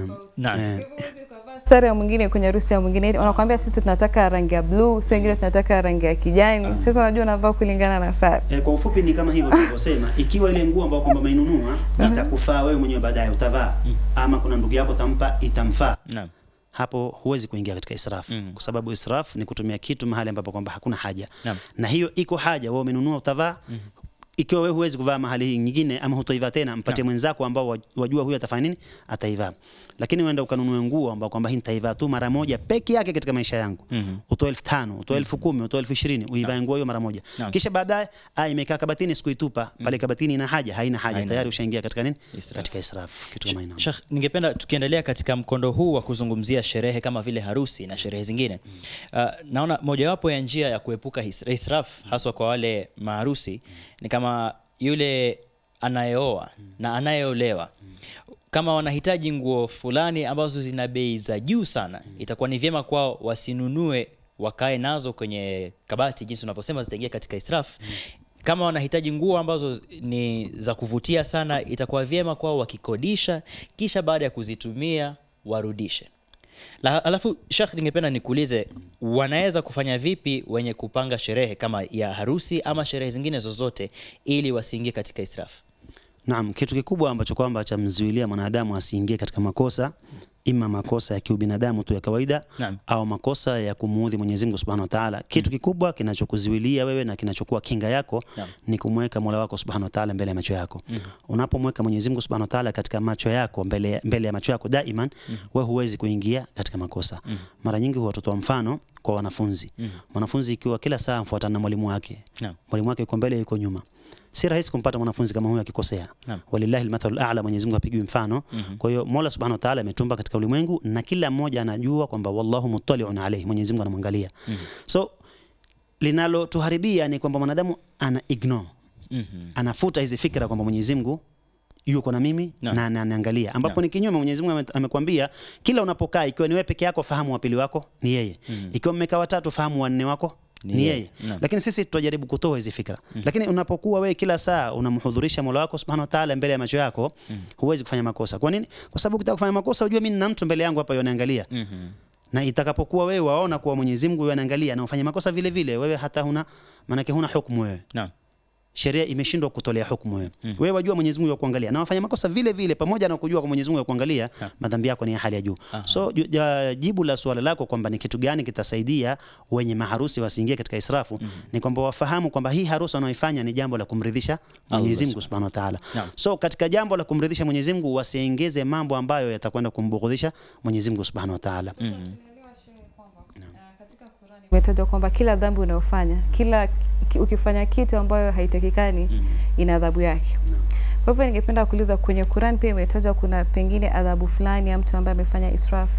Naam. sare ya mwingine kwenye harusi ya mwingine wanakuambia sisi tunataka rangi ya blue si wengine tunataka rangi ya kijani sasa unajua unavaa kulingana na sare E, kwa ufupi ni kama hivyo tulivyosema, ikiwa ile nguo ambayo kwamba umeinunua itakufaa wewe mwenyewe baadaye utavaa, ama kuna ndugu yako utampa itamfaa, Naam. hapo huwezi kuingia katika israf Mm. kwa sababu israf ni kutumia kitu mahali ambapo kwamba hakuna haja Naam. na hiyo iko haja, wewe umenunua utavaa ikiwa wewe huwezi kuvaa mahali nyingine ama hutoivaa tena, mpatie mwenzako ambao waj- wajua huyu atafanya nini, ataivaa. Lakini uenda ukanunua nguo ambao kwamba hii nitaivaa tu mara moja peke yake katika maisha yangu, Mhm. utoe elfu tano utoe elfu kumi utoe elfu ishirini uivae nguo hiyo mara moja, Naam. kisha baadaye ah, imekaa kabatini, sikuitupa pale kabatini, ina haja haina haja, Haina tayari haja. ushaingia katika nini, Israf. katika israf, kitu kama hiyo. Sheikh, ningependa tukiendelea katika mkondo huu wa kuzungumzia sherehe kama vile harusi na sherehe zingine uh, naona mojawapo ya njia ya kuepuka his- israf haswa kwa wale maharusi ni kama yule anayeoa na anayeolewa kama wanahitaji nguo fulani ambazo zina bei za juu sana itakuwa ni vyema kwao wasinunue wakae nazo kwenye kabati jinsi unavyosema zitaingia katika israf kama wanahitaji nguo ambazo ni za kuvutia sana itakuwa vyema kwao wakikodisha kisha baada ya kuzitumia warudishe La, alafu Sheikh, ningependa nikuulize wanaweza kufanya vipi wenye kupanga sherehe kama ya harusi ama sherehe zingine zozote ili wasiingie katika israfu Naam, kitu kikubwa ambacho kwamba chamzuilia mwanadamu asiingie katika makosa ima makosa ya kiubinadamu tu ya kawaida Naam. au makosa ya kumuudhi Mwenyezi Mungu Subhanahu wa Ta'ala. Kitu kikubwa kinachokuzuilia wewe na kinachokuwa kinga yako Naam. ni kumweka Mola wako Subhanahu wa Ta'ala mbele ya macho yako. Unapomweka Mwenyezi Mungu Subhanahu wa Ta'ala katika macho yako mbele, mbele ya macho yako daiman, wewe huwezi kuingia katika makosa. Mara nyingi huwa tutoa mfano kwa wanafunzi. Mwanafunzi ikiwa kila saa mfuatana na mwalimu wake. Naam. Mwalimu wake yuko mbele yuko nyuma. Si rahisi kumpata mwanafunzi kama huyo akikosea. Naam. Walillahi almathalul a'la, Mwenyezi Mungu apigwi mfano. Kwa hiyo Mola Subhanahu wa Ta'ala ametumba katika ulimwengu na kila mmoja anajua kwamba wallahu muttali'un alayhi, Mwenyezi Mungu anamwangalia. So linalotuharibia ni kwamba mwanadamu ana ignore, Mhm. anafuta hizi fikra kwamba Mwenyezi Mungu yuko na mimi Naam. na ananiangalia, ambapo Naam. ni kinyume. Mwenyezi Mungu ame- amekwambia kila unapokaa, ikiwa ni wewe peke yako, fahamu wa pili wako ni yeye. Ikiwa mmekaa watatu, fahamu wanne wako Ni ni yeye. yeye. Naam. Lakini sisi tutajaribu kutoa hizi fikra. Lakini unapokuwa wewe kila saa unamhudhurisha Mola wako Subhanahu wa Ta'ala mbele ya macho yako, huwezi kufanya makosa. Kwa nini? Kwa sababu ukitaka kufanya makosa, ujue mimi nina mtu mbele yangu hapa yanaangalia. Mhm. Na itakapokuwa wewe waona kuwa Mwenyezi Mungu yanaangalia na ufanye makosa vile vile, wewe hata huna maanake huna hukumu wewe. Naam. sheria imeshindwa kutolea hukumu wewe. Wewe wajua Mwenyezi Mungu kuangalia na wafanya makosa vile vile, pamoja na kujua kwa Mwenyezi Mungu kuangalia, madhambi yako ni ya hali ya juu. So ju- ja- jibu la swala lako kwamba ni kitu gani kitasaidia wenye maharusi wasiingie katika israfu ni kwamba wafahamu kwamba hii harusi wanaoifanya ni jambo la kumridhisha Mwenyezi Mungu Subhanahu wa Ta'ala. Naam. So katika jambo la kumridhisha Mwenyezi Mungu wasiongeze mambo ambayo yatakwenda kumbughudhisha Mwenyezi Mungu Subhanahu wa Ta'ala. imetajwa kwamba kila dhambi unayofanya kila ki- ukifanya kitu ambayo haitakikani ina adhabu yake kwa hivyo ningependa kuuliza kwenye Quran pia imetajwa kuna pengine adhabu fulani ya mtu ambaye amefanya israf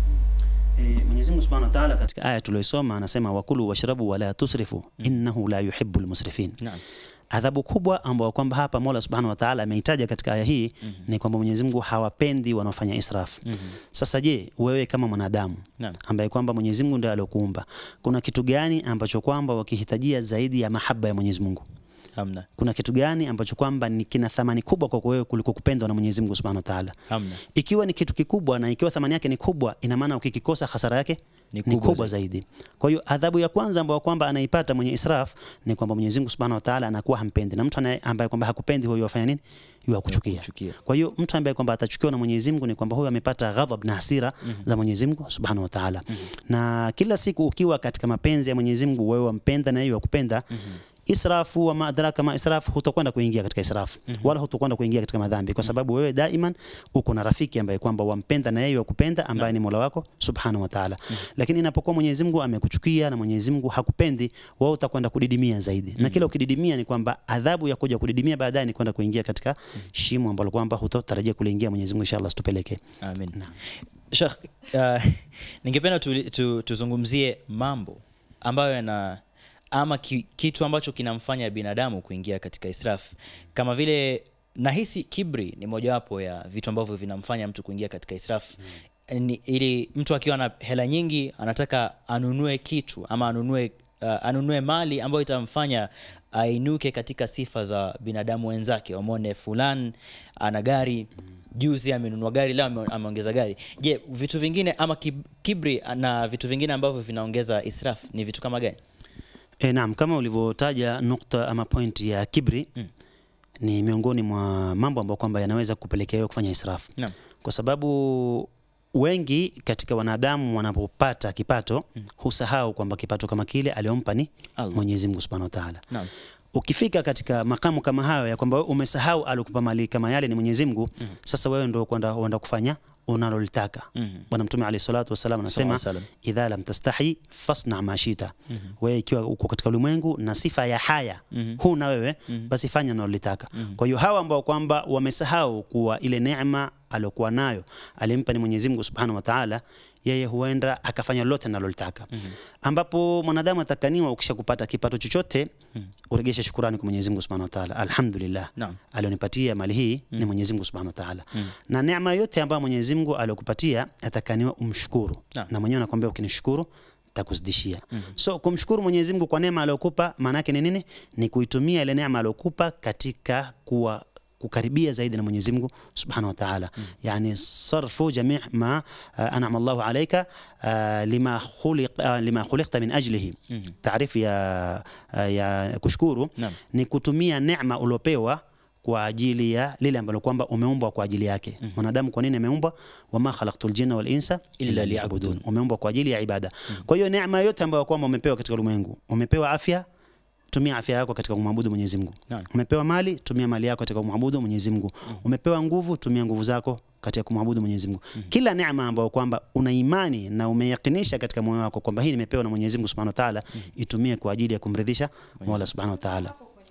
E, Mwenyezi Mungu Subhanahu wa Ta'ala katika aya tuliyosoma anasema wakulu washrabu wala tusrifu innahu la yuhibbul musrifin. Naam. Adhabu kubwa ambayo kwamba hapa Mola Subhanahu wa Ta'ala ameitaja katika aya hii ni kwamba Mwenyezi Mungu hawapendi wanaofanya israf. Sasa je, wewe kama mwanadamu Naam. ambaye kwamba Mwenyezi Mungu ndiye alokuumba, kuna kitu gani ambacho kwamba wakihitajia zaidi ya mahaba ya Mwenyezi Mungu? Hamna. Kuna kitu gani ambacho kwamba ni kina thamani kubwa kwako wewe kuliko kupendwa na Mwenyezi Mungu Subhanahu wa Ta'ala? Hamna. ikiwa ni kitu kikubwa na ikiwa thamani yake ni kubwa, ina maana ukikikosa hasara yake Ni ni kubwa kubwa, zaidi. Kwa hiyo adhabu ya kwanza ambayo kwamba anaipata mwenye israf ni kwamba Mwenyezi Mungu Subhanahu wa Ta'ala anakuwa hampendi, na mtu anaye- ambaye kwamba hakupendi huyo afanya nini? Huyo akuchukia. Kuchukia. Kwa hiyo mtu ambaye kwamba atachukiwa na Mwenyezi Mungu ni kwamba huyo amepata ghadhab na hasira za Mwenyezi Mungu Subhanahu wa Ta'ala. Na kila siku ukiwa katika mapenzi ya Mwenyezi Mungu, wewe wampenda na yeye wakupenda israfu wa maadraka ma israfu, hutakwenda kuingia katika israfu wala hutakwenda kuingia katika madhambi, kwa sababu wewe daiman uko na rafiki ambaye kwamba wampenda na yeye wakupenda, ambaye ni Mola wako Subhanahu wa Ta'ala. Lakini inapokuwa Mwenyezi Mungu amekuchukia na Mwenyezi Mungu hakupendi, wewe utakwenda kudidimia zaidi, na kila ukididimia ni kwamba adhabu ya kuja kudidimia baadaye ni kwenda kuingia katika shimo ambalo kwamba hutotarajia kuliingia. Mwenyezi Mungu inshallah situpeleke. Amin. Sheikh, uh, ningependa tu, tu, tuzungumzie mambo ambayo yana ama ki, kitu ambacho kinamfanya binadamu kuingia katika israf kama vile nahisi kibri ni mojawapo ya vitu ambavyo vinamfanya mtu kuingia katika israf ni, ili mtu akiwa na hela nyingi anataka anunue kitu ama anunue uh, anunue mali ambayo itamfanya ainuke katika sifa za binadamu wenzake wamwone fulan ana gari juzi amenunua gari leo ame- ameongeza gari je vitu vingine ama kib- kibri na vitu vingine ambavyo vinaongeza israf ni vitu kama gani E, naam, kama ulivyotaja nukta ama point ya kibri Mm. ni miongoni mwa mambo ambayo kwamba yanaweza kupelekea wewe kufanya israfu, Naam. kwa sababu wengi katika wanadamu wanapopata kipato husahau kwamba kipato kama kile aliompa ni Allah. Mwenyezi Mungu Subhanahu wa Ta'ala. Naam. Ukifika katika makamu kama hayo ya kwamba wewe umesahau alikupa mali kama yale ni Mwenyezi Mungu, sasa wewe ndio kwenda uenda kufanya unalolitaka. Mhm. Bwana Mtume alayhi salatu wasallam anasema Sallallahu alayhi idha lam tastahi fasna ma shita. Wewe ikiwa uko katika ulimwengu na sifa ya haya huna wewe, basi fanya unalolitaka. Kwa hiyo hawa ambao kwamba wamesahau kuwa ile neema aliyokuwa nayo alimpa ni Mwenyezi Mungu Subhanahu wa Ta'ala, yeye huenda akafanya lolote analolitaka. Ambapo mwanadamu atakaniwa ukisha kupata kipato chochote uregeshe shukurani kwa Mwenyezi Mungu Subhanahu wa Ta'ala. Alhamdulillah. Naam. Alionipatia mali hii ni Mwenyezi Mungu Subhanahu wa Ta'ala. Na neema yote ambayo Mwenyezi Mungu aliokupatia atakaniwa umshukuru. Naam. Na mwenyewe anakuambia ukinishukuru takuzidishia. So kumshukuru Mwenyezi Mungu kwa neema aliyokupa maana yake ni nini? Ni kuitumia ile neema aliyokupa katika kuwa kukaribia zaidi na Mwenyezi Mungu Subhanahu wa Ta'ala. Yani sarfu jami' ma uh, an'ama Allahu alayka uh, lima khuliq uh, lima khuliqta min ajlihi. Taarifu ya uh, ya kushukuru Naam. ni kutumia neema uliopewa kwa ajili ya lile ambalo kwamba umeumbwa kwa ajili yake. Mwanadamu kwa nini ameumbwa? Wama khalaqtul jinna wal insa Illa illa liya'budun. Umeumbwa kwa ajili ya ibada. Kwa hiyo neema yote ambayo kwamba umepewa katika ulimwengu, umepewa afya, tumia afya yako katika kumwabudu Mwenyezi Mungu. Naam. Umepewa mali, tumia mali yako katika kumwabudu Mwenyezi Mungu. Umepewa nguvu, tumia nguvu zako katika kumwabudu Mwenyezi Mungu. Kila neema ambayo kwamba una imani na umeyakinisha katika moyo wako kwamba hii nimepewa na Mwenyezi Mungu Subhanahu wa Ta'ala, itumie kwa ajili ya kumridhisha Mola Subhanahu wa Ta'ala.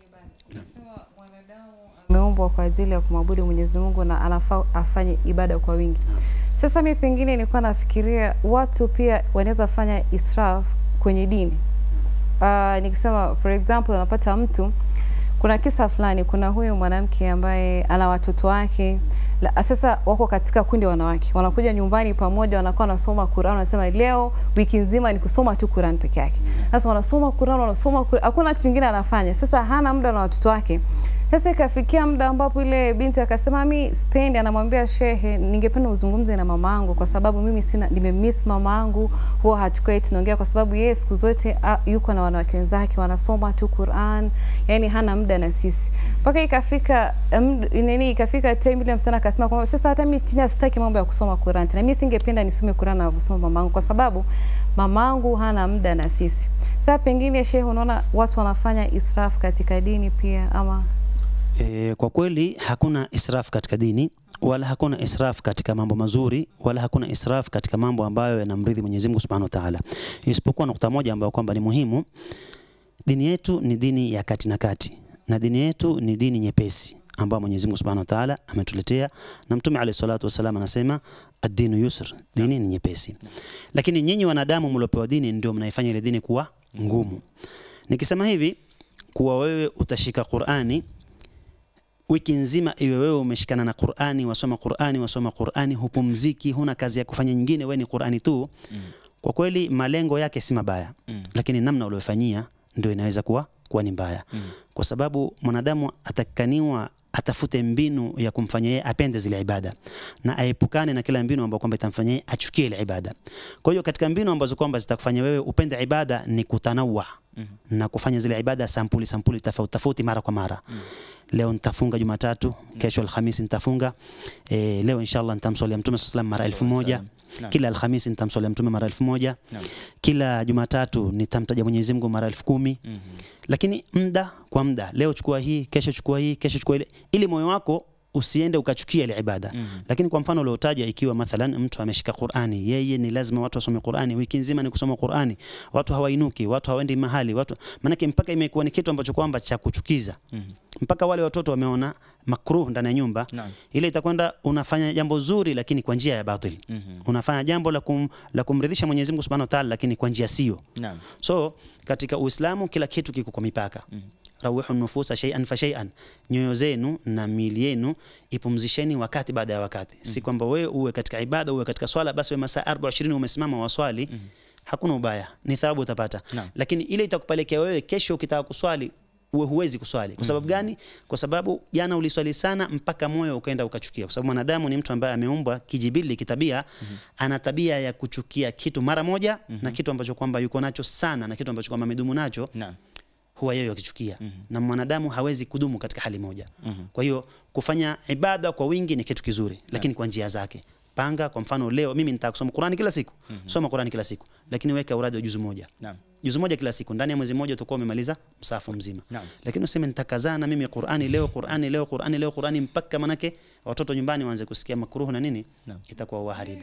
ameumbwa kwa ajili ya kumwabudu Mwenyezi Mungu na anafaa afanye ibada kwa wingi. Sasa mi pengine nilikuwa nafikiria watu pia wanaweza fanya israf kwenye dini. Uh, nikisema for example, unapata mtu kuna kisa fulani, kuna huyu mwanamke ambaye ana watoto wake la, sasa wako katika kundi ya wanawake, wanakuja nyumbani pamoja, wanakuwa wanasoma Qur'an, wanasema leo wiki nzima ni kusoma tu Qur'an peke yake. Sasa wanasoma Qur'an, wanasoma Qur'an, hakuna kitu kingine anafanya. Sasa hana muda na watoto wake. Sasa ikafikia muda ambapo ile binti akasema mi spendi, anamwambia shehe, ningependa uzungumze na mama yangu kwa sababu mimi sina, nimemiss mama yangu, huwa hatukai tunaongea kwa sababu yeye siku zote a, yuko na wanawake wenzake wanasoma tu Qur'an, yani hana muda na sisi. Mpaka ikafika um, nini, ikafika time ile msichana akasema kwamba sasa hata mimi tena sitaki mambo ya kusoma Qur'an tena, mimi singependa nisome Qur'an anavyosoma mamangu kwa sababu mamangu hana muda na sisi. Sasa pengine shehe, unaona watu wanafanya israfu katika dini pia ama E, kwa kweli hakuna israf katika dini wala hakuna israf katika mambo mazuri wala hakuna israf katika mambo ambayo yanamridhi Mwenyezi Mungu Subhanahu wa Ta'ala, isipokuwa nukta moja ambayo kwamba ni muhimu. Dini yetu ni dini ya kati na kati, na dini yetu ni dini nyepesi ambayo Mwenyezi Mungu Subhanahu wa Ta'ala ametuletea, na Mtume alayhi salatu wasallam anasema ad-dinu yusr, dini ni nyepesi. Lakini nyinyi wanadamu mliopewa dini ndio mnaifanya ile dini kuwa ngumu. Nikisema hivi kuwa wewe utashika Qur'ani wiki nzima iwe wewe umeshikana na Qur'ani, wasoma Qur'ani, wasoma Qur'ani, hupumziki, huna kazi ya kufanya nyingine, wewe ni Qur'ani tu. Mm. Kwa kweli malengo yake si mabaya, Mm. lakini namna uliyofanyia ndio inaweza kuwa kuwa ni mbaya, Mm. kwa sababu mwanadamu atakaniwa atafute mbinu ya kumfanya yeye apende zile ibada na aepukane na kila mbinu ambayo kwamba itamfanya yeye achukie ile ibada. Kwa hiyo katika mbinu ambazo kwamba zitakufanya wewe upende ibada ni kutanawa Mhm. na kufanya zile ibada sampuli sampuli tofauti tofauti mara kwa mara. Leo nitafunga Jumatatu, kesho Alhamisi nitafunga. E, leo inshallah nitamswalia Mtume sallallahu alaihi wasallam mara elfu moja. Naam. Kila Alhamisi nitamswalia Mtume mara elfu moja. Naam. Kila Jumatatu nitamtaja Mwenyezi Mungu mara elfu kumi. Mhm. Lakini muda kwa muda, leo chukua hii, kesho chukua hii, kesho chukua ile, ili moyo wako usiende ukachukia ile ibada. Mhm. Lakini kwa mfano uliotaja, ikiwa mathalan mtu ameshika Qur'ani, yeye ni lazima watu wasome Qur'ani, wiki nzima ni kusoma Qur'ani, watu hawainuki, watu hawaendi mahali, watu maanake mpaka imekuwa ni kitu ambacho kwamba cha kuchukiza Mhm. mpaka wale watoto wameona makruh ndani ya nyumba Naam. ile itakwenda unafanya jambo zuri lakini kwa njia ya batil Mhm. unafanya jambo la, kum, la kumridhisha Mwenyezi Mungu Subhanahu wa Ta'ala lakini kwa njia sio Naam. so katika Uislamu kila kitu kiko kwa mipaka Mhm. rawihu nufusa shay'an fa shay'an nyoyo zenu na miili yenu ipumzisheni wakati baada ya wakati si kwamba wewe uwe katika ibada uwe katika swala basi wewe masaa 24 umesimama waswali hakuna ubaya ni thawabu utapata Naam. lakini ile itakupelekea wewe kesho ukitaka kuswali uwe huwezi kuswali kwa sababu gani kwa sababu jana uliswali sana mpaka moyo ukaenda ukachukia kwa sababu mwanadamu ni mtu ambaye ameumbwa kijibili kitabia ana tabia ya kuchukia kitu mara moja na kitu ambacho kwamba yuko nacho sana na kitu ambacho kwamba amedumu nacho Naam. huwa yeye akichukia na mwanadamu hawezi kudumu katika hali moja Mhm. kwa hiyo kufanya ibada kwa wingi ni kitu kizuri lakini kwa njia zake panga kwa mfano leo mimi nitaka kusoma Qur'ani kila siku soma Qur'ani kila siku lakini weka uradi wa juzu moja Naam. juzu moja kila siku ndani ya mwezi mmoja utakuwa umemaliza msafu mzima Naam. lakini useme nitakazana mimi Qur'ani leo Qur'ani leo Qur'ani leo Qur'ani mpaka manake watoto nyumbani waanze kusikia makruhu na nini Naam. itakuwa waharibu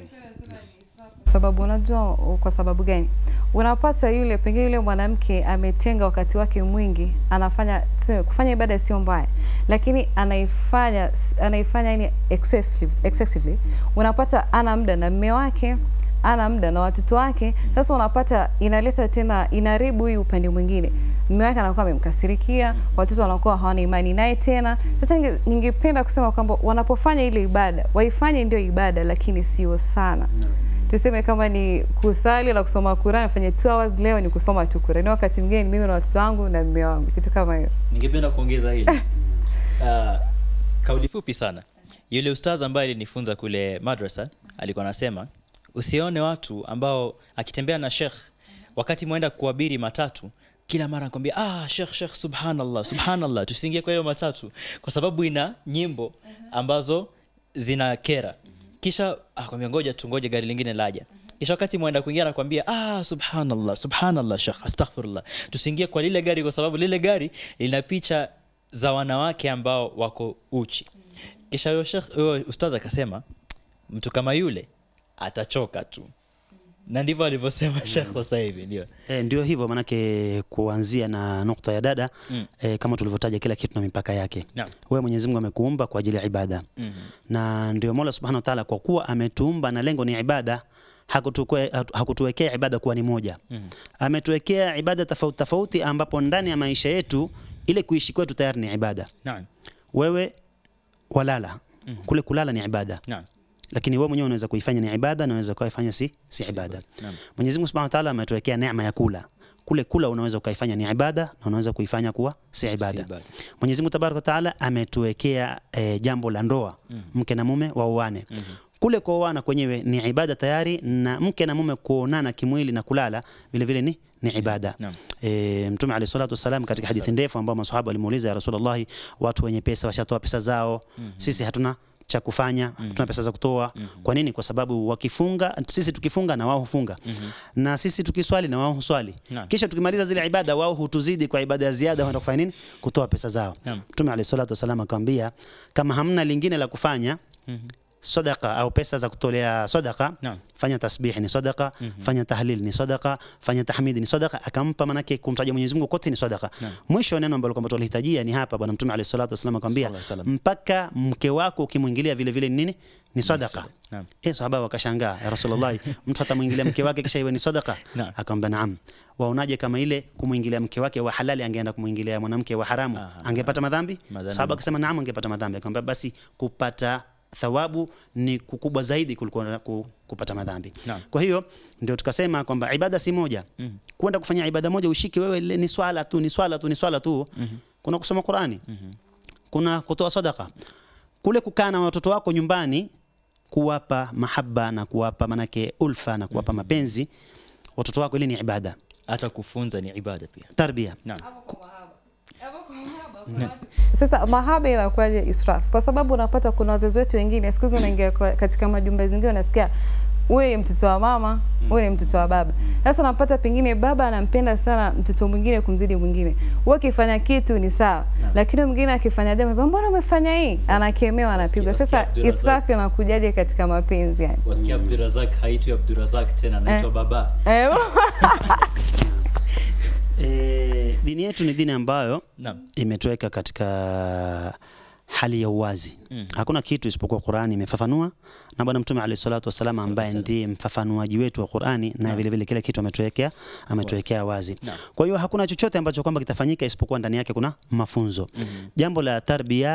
sababu unajua kwa sababu gani unapata yule pengine yule mwanamke ametenga wakati wake mwingi anafanya tuseme, kufanya ibada sio mbaya lakini anaifanya anaifanya yani excessive, excessively unapata ana muda na mme wake ana muda na watoto wake sasa unapata inaleta tena inaribu hii upande mwingine mme wake anakuwa amemkasirikia watoto wanakuwa hawana imani naye tena sasa ninge- ningependa kusema kwamba wanapofanya ile ibada waifanye ndio ibada lakini sio sana tuseme kama ni kusali na kusoma Qur'an afanye 2 hours leo ni kusoma tu Qur'an wakati mwingine ni mimi na watoto wangu na mume wangu kitu kama hiyo ningependa kuongeza hili uh, kauli fupi sana yule ustadh ambaye alinifunza kule madrasa alikuwa anasema usione watu ambao akitembea na shekh wakati mwenda kuabiri matatu kila mara anakwambia ah shekh shekh subhanallah subhanallah tusiingie kwa hiyo matatu kwa sababu ina nyimbo ambazo zina kera kisha akwambia ngoja tu ngoja gari lingine laja kisha wakati mwenda kuingia anakwambia ah subhanallah subhanallah shekh astaghfirullah tusiingie kwa lile gari kwa sababu lile gari lina picha za wanawake ambao wako uchi kisha huyo shekh huyo ustadh akasema mtu kama yule atachoka tu na ndivyo alivyosema shekh sasa hivi ndio E, ndio hivyo manake kuanzia na nukta ya dada Mm. e, kama tulivyotaja kila kitu na mipaka yake Naam. wewe Mwenyezi Mungu amekuumba kwa ajili ya ibada Mhm. na ndio Mola Subhanahu wa Ta'ala kwa kuwa ametuumba na lengo ni ibada hakutukwe- hatu- hakutuwekea ibada kuwa ni moja Mhm. ametuwekea ibada tofauti tofauti ambapo ndani ya maisha yetu ile kuishi kwetu tayari ni ibada Naam. wewe walala kule kulala ni ibada Naam. lakini wewe mwenyewe unaweza kuifanya ni ibada na unaweza kuifanya si si ibada Naam. Mwenyezi Mungu Subhanahu wa Ta'ala ametuwekea neema ya kula kule kula unaweza ukaifanya ni ibada na unaweza kuifanya kuwa si ibada. ibada. Mwenyezi Mungu Tabaraka wa Taala ametuwekea e, jambo la ndoa mke na mume waoane. Kule kuoana kwenyewe ni ibada tayari, na mke na mume kuonana kimwili na kulala vile vile ni ni ibada. Naam. E, Mtume alayhi salatu wasalam katika hadithi ndefu ambao maswahaba walimuuliza ya Rasulullah, watu wenye pesa washatoa pesa zao, sisi hatuna cha kufanya, hatuna pesa za kutoa. Kwa nini? Kwa sababu wakifunga, sisi tukifunga na wao hufunga, na sisi tukiswali na wao huswali, Naam. kisha tukimaliza zile ibada, wao hutuzidi kwa ibada ya ziada, wanaenda kufanya nini? Kutoa pesa zao. Naam. Mtume alayhi salatu wasalam akamwambia, kama hamna lingine la kufanya sadaqa au pesa za kutolea sadaqa Naam. fanya tasbih ni sadaqa fanya tahlil ni sadaqa fanya tahmid ni sadaqa akampa manake kumtaja Mwenyezi Mungu kote ni sadaqa mwisho neno ambalo kwamba tulihitajia ni hapa bwana mtume alayhi salatu wasallam akamwambia Sallallahu alayhi wasallam. mpaka mke wako ukimwingilia vile vile ni nini ni sadaqa Naam. eh sahaba wakashangaa ya rasulullah mtu atamwingilia mke wake kisha iwe ni sadaqa Naam. akamwambia naam waonaje kama ile kumwingilia mke wake wa halali angeenda kumwingilia mwanamke wa haramu Aha. angepata madhambi Madhambi. sahaba akasema naam angepata madhambi akamwambia basi kupata thawabu ni kukubwa zaidi kuliko na ku- kupata madhambi. Naam. Kwa hiyo ndio tukasema kwamba ibada si moja. Kwenda kufanya ibada moja ushike wewe ile ni swala tu, ni swala tu, ni swala tu. Kuna kusoma Qurani. Kuna kutoa sadaka. Kule kukaa na watoto wako nyumbani kuwapa mahaba na kuwapa manake ulfa na kuwapa mapenzi watoto wako, ile ni ibada. hata kufunza ni ibada pia Tarbia. naam Sasa mahaba inakuwaje israf? Kwa sababu unapata kuna wazazi wetu wengine siku hizi unaingia kwa- katika majumba zingine unasikia huyu ni mtoto wa mama, huyu ni mtoto wa baba. Sasa unapata pengine baba anampenda sana mtoto mwingine kumzidi mwingine. Wewe ukifanya kitu ni sawa, lakini mwingine akifanya jambo, mbona umefanya hii? Anakemewa, anapigwa. Wasikia Sasa Abdurazak. israf inakujaje katika mapenzi yani? wasikia Abdurazak haitwi Abdurazak tena anaitwa Eh. baba. Eh, E, dini yetu ni dini ambayo naam imetuweka katika hali ya uwazi mm. Hakuna kitu isipokuwa Qur'ani imefafanua na Bwana Mtume alayhi salatu wasallam ambaye ndiye mfafanuaji wetu wa Qur'ani na vile vile kile kitu ametuwekea ametuwekea wazi. Naam. Kwa hiyo hakuna chochote ambacho kwamba kitafanyika isipokuwa ndani yake kuna mafunzo. Jambo la tarbia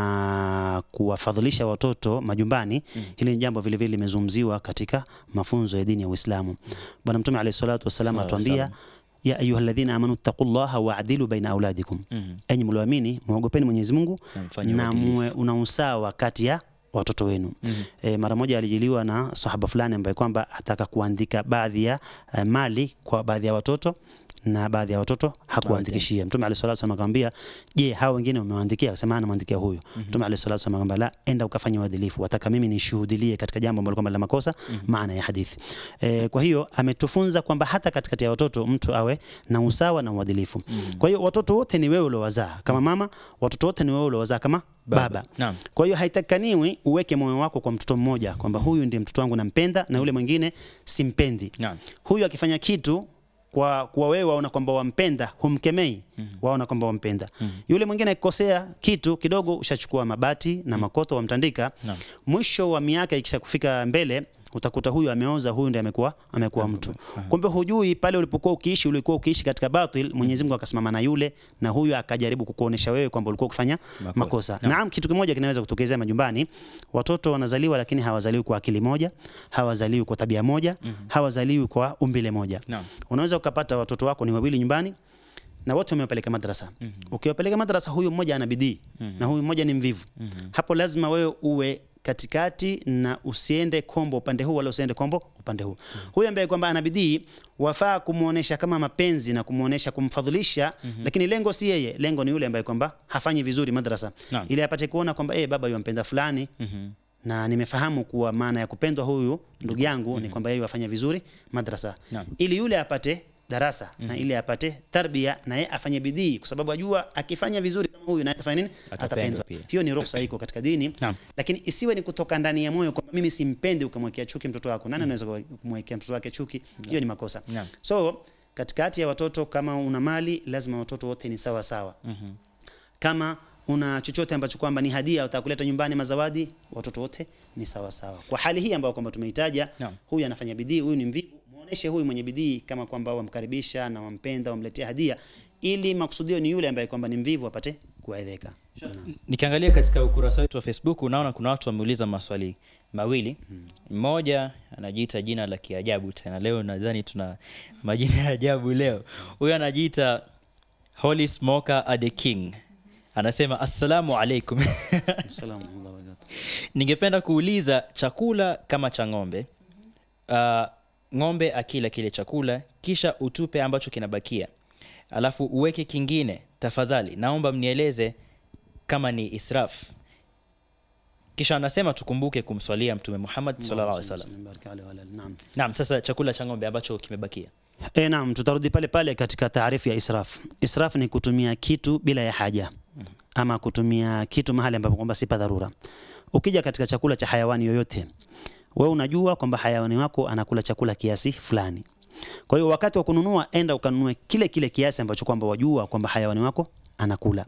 na kuwafadhilisha watoto majumbani, hili ni jambo vile vile limezungumziwa katika mafunzo ya dini ya Uislamu. Bwana Mtume alayhi salatu wasallam Sallallahu alayhi atuambia ya ayuha alladhina amanu taqullaha waadilu baina auladikum, Mhm. enyi mlioamini muogopeni Mwenyezi Mungu Na mfanye na uadilifu. muwe una usawa kati ya watoto wenu. E, mara moja alijiliwa na sahaba fulani ambaye kwamba ataka kuandika baadhi ya eh, mali kwa baadhi ya watoto na baadhi ya watoto hakuandikishia. Mtume alayhi salatu wasallam akamwambia, je, hao wengine umewaandikia? Akasema anamwandikia huyu. Mtume alayhi salatu wasallam akamwambia, la, enda ukafanya uadilifu, wataka mimi nishuhudilie katika jambo ambalo kwamba la makosa, maana ya hadithi. E, kwa hiyo ametufunza kwamba hata katikati ya watoto mtu awe na usawa na uadilifu. Kwa hiyo watoto wote ni wewe uliowazaa kama mama, watoto wote ni wewe uliowazaa kama baba. naam Kwa hiyo haitakaniwi uweke moyo wako kwa mtoto mmoja kwamba huyu ndiye mtoto wangu nampenda na yule mwingine simpendi. naam Huyu akifanya kitu kwa kwa wewe waona kwamba wampenda, humkemei, waona kwamba wampenda. Yule mwingine akikosea kitu kidogo, ushachukua mabati na makoto wamtandika. Naam. Mwisho wa miaka ikisha kufika mbele utakuta huyu ameoza, huyu ndiye amekuwa amekuwa mtu. Kumbe hujui pale ulipokuwa ukiishi, ulikuwa ukiishi katika batil, Mwenyezi Mungu akasimama na yule na huyu akajaribu kukuonesha wewe kwamba ulikuwa ukifanya Makosa. makosa. Naam. Naam, kitu kimoja kinaweza kutokezea majumbani. Watoto wanazaliwa lakini hawazaliwi kwa akili moja, hawazaliwi kwa tabia moja, hawazaliwi kwa umbile moja. Naam. Unaweza ukapata watoto wako ni wawili nyumbani na wote umewapeleka madrasa. Ukiwapeleka madrasa, huyu mmoja ana bidii na huyu mmoja ni mvivu. Hapo lazima wewe uwe katikati na usiende kombo upande huu wala usiende kombo upande huu. Huyu ambaye kwamba ana bidii wafaa kumuonesha kama mapenzi na kumuonesha kumfadhilisha, lakini lengo si yeye, lengo ni yule ambaye kwamba hafanyi vizuri madrasa, Naam. ili apate kuona kwamba eh, baba yumpenda fulani Mhm. na nimefahamu kuwa maana ya kupendwa huyu ndugu yangu ni kwamba yeye wafanya vizuri madrasa Naam. ili yule apate darasa na ili apate tarbia na yeye afanye bidii kwa sababu ajua akifanya vizuri kama huyu na atafanya nini Atapendwa atapendwa pia. hiyo ni ruhusa iko katika dini Naam. lakini isiwe ni kutoka ndani ya moyo kwamba mimi simpendi ukamwekea chuki mtoto wako nani anaweza kumwekea mtoto wake chuki hiyo ni makosa Naam. so katikati ya watoto kama una mali lazima watoto wote ni sawa sawa kama una chochote ambacho kwamba ni hadia utakuleta nyumbani mazawadi, watoto wote ni sawa sawa. Kwa hali hii ambayo kwamba tumeitaja, Naam. huyu anafanya bidii, huyu ni mvivu, muoneshe huyu mwenye bidii kama kwamba wamkaribisha na wampenda, wamletea hadia, ili makusudio ni yule ambaye kwamba ni mvivu apate kuaidhika Naam. nikiangalia katika ukurasa wetu wa facebook unaona kuna watu wameuliza maswali mawili mmoja anajiita jina la kiajabu tena leo nadhani tuna majina ya ajabu leo huyo anajiita holy smoker ade king anasema assalamu alaikum Salamu alaykum wa barakatuh. ningependa kuuliza chakula kama cha ng'ombe uh, ng'ombe akila kile chakula kisha utupe ambacho kinabakia alafu uweke kingine tafadhali naomba mnieleze kama ni israf kisha anasema tukumbuke kumswalia mtume muhammad sallallahu alaihi wasallam Allahumma barik alayhi wa ala alihi. Naam. naam sasa chakula cha ng'ombe ambacho kimebakia E, naam, tutarudi pale pale katika taarifu ya israf. Israf ni kutumia kitu bila ya haja ama kutumia kitu mahali ambapo kwamba sipa dharura. Ukija katika chakula cha hayawani yoyote, wewe unajua kwamba hayawani wako anakula chakula kiasi fulani. Kwa hiyo wakati wa kununua, enda ukanunue kile kile kiasi ambacho kwamba wajua kwamba hayawani wako anakula.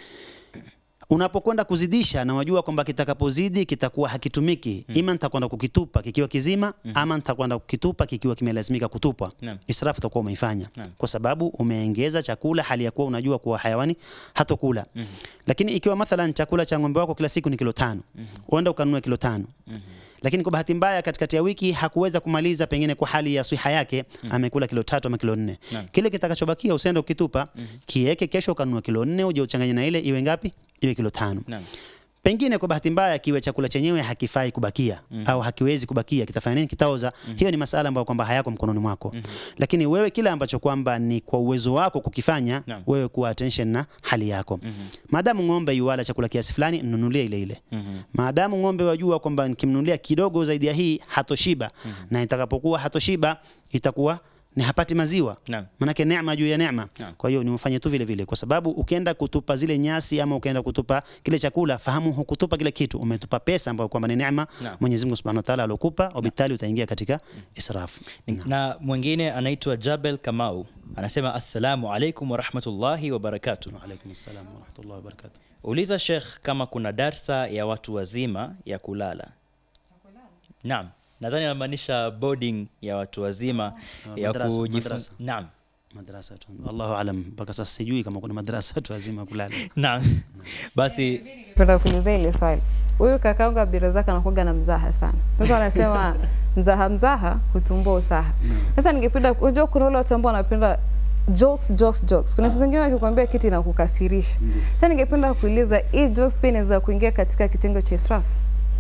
Unapokwenda kuzidisha na wajua kwamba kitakapozidi kitakuwa hakitumiki, ima nitakwenda kukitupa kikiwa kizima ama nitakwenda kukitupa kikiwa kimelazimika kutupwa. Naam. Israfu utakuwa umeifanya Naam. kwa sababu umeongeza chakula hali ya kuwa unajua kuwa hayawani hatokula. Lakini ikiwa mathalan chakula cha ng'ombe wako kila siku ni kilo tano, uenda ukanunua kilo tano lakini kwa bahati mbaya katikati ya wiki hakuweza kumaliza pengine kwa hali ya siha yake amekula kilo tatu ama kilo nne Naam. kile kitakachobakia usiende ukitupa kiweke kesho ukanunua kilo nne uje uchanganye na ile iwe ngapi iwe kilo tano naam pengine kwa bahati mbaya kiwe chakula chenyewe hakifai kubakia au hakiwezi kubakia kitafanya nini kitaoza hiyo ni masala ambayo kwamba hayako mkononi mwako lakini wewe kile ambacho kwamba ni kwa uwezo wako kukifanya Naam. wewe kuwa attention na hali yako maadamu ng'ombe yuwala chakula kiasi fulani mnunulie ile ile maadamu ng'ombe wajua kwamba nikimnunulia kidogo zaidi ya hii hatoshiba na itakapokuwa hatoshiba itakuwa ni hapati maziwa Naam. manake neema juu ya neema Naam. kwa hiyo ni ufanye tu vile vile kwa sababu ukienda kutupa zile nyasi ama ukienda kutupa kile chakula fahamu hukutupa kile kitu umetupa pesa ambayo kwamba ni neema Naam. Mwenyezi Mungu Subhanahu wa Ta'ala alokupa wabitali utaingia katika israfu na mwingine anaitwa jabel kamau anasema assalamu alaikum warahmatullahi wabarakatuh wa alaykum assalam wa rahmatullahi wa barakatuh uliza shekh kama kuna darsa ya watu wazima ya kulala naam nadhani anamaanisha boarding ya watu wazima Ah, ya madrasa, kujifunza madrasa. naam madrasa tu Allahu alam mpaka sasa sijui kama kuna madrasa tu wazima kulala naam basi Penda kuuliza ile swali. Huyu kakaangu Abdurazak anakuwaga na mzaha sana. Sasa wanasema mzaha mzaha hutumbua usaha. Sasa ningependa unajua kuna wale watu ambao wanapenda jokes jokes jokes. Kuna saa zingine wakikwambia kitu inakukasirisha. Sasa ningependa kuuliza hii jokes pia inaweza kuingia katika kitengo cha israfu.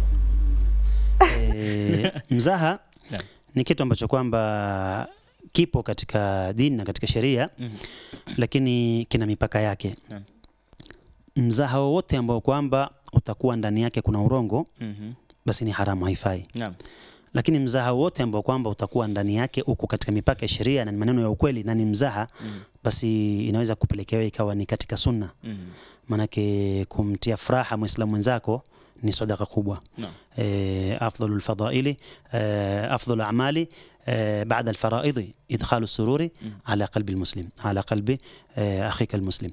e, mzaha Naam. ni kitu ambacho kwamba kipo katika dini na katika sheria Mhm. lakini kina mipaka yake Naam. mzaha wowote ambao kwamba utakuwa ndani yake kuna urongo Mhm. basi ni haramu haifai naam lakini mzaha wote ambao kwamba utakuwa ndani yake uko katika mipaka ya sheria na ni maneno ya ukweli na ni mzaha basi inaweza kupelekewa ikawa ni katika sunna Mhm. manake kumtia furaha muislamu mwenzako ni sadaka kubwa naam آه، أفضل الفضائل آه، أفضل الأعمال آه، بعد الفرائض إدخال السرور على قلب المسلم على قلب آه، أخيك المسلم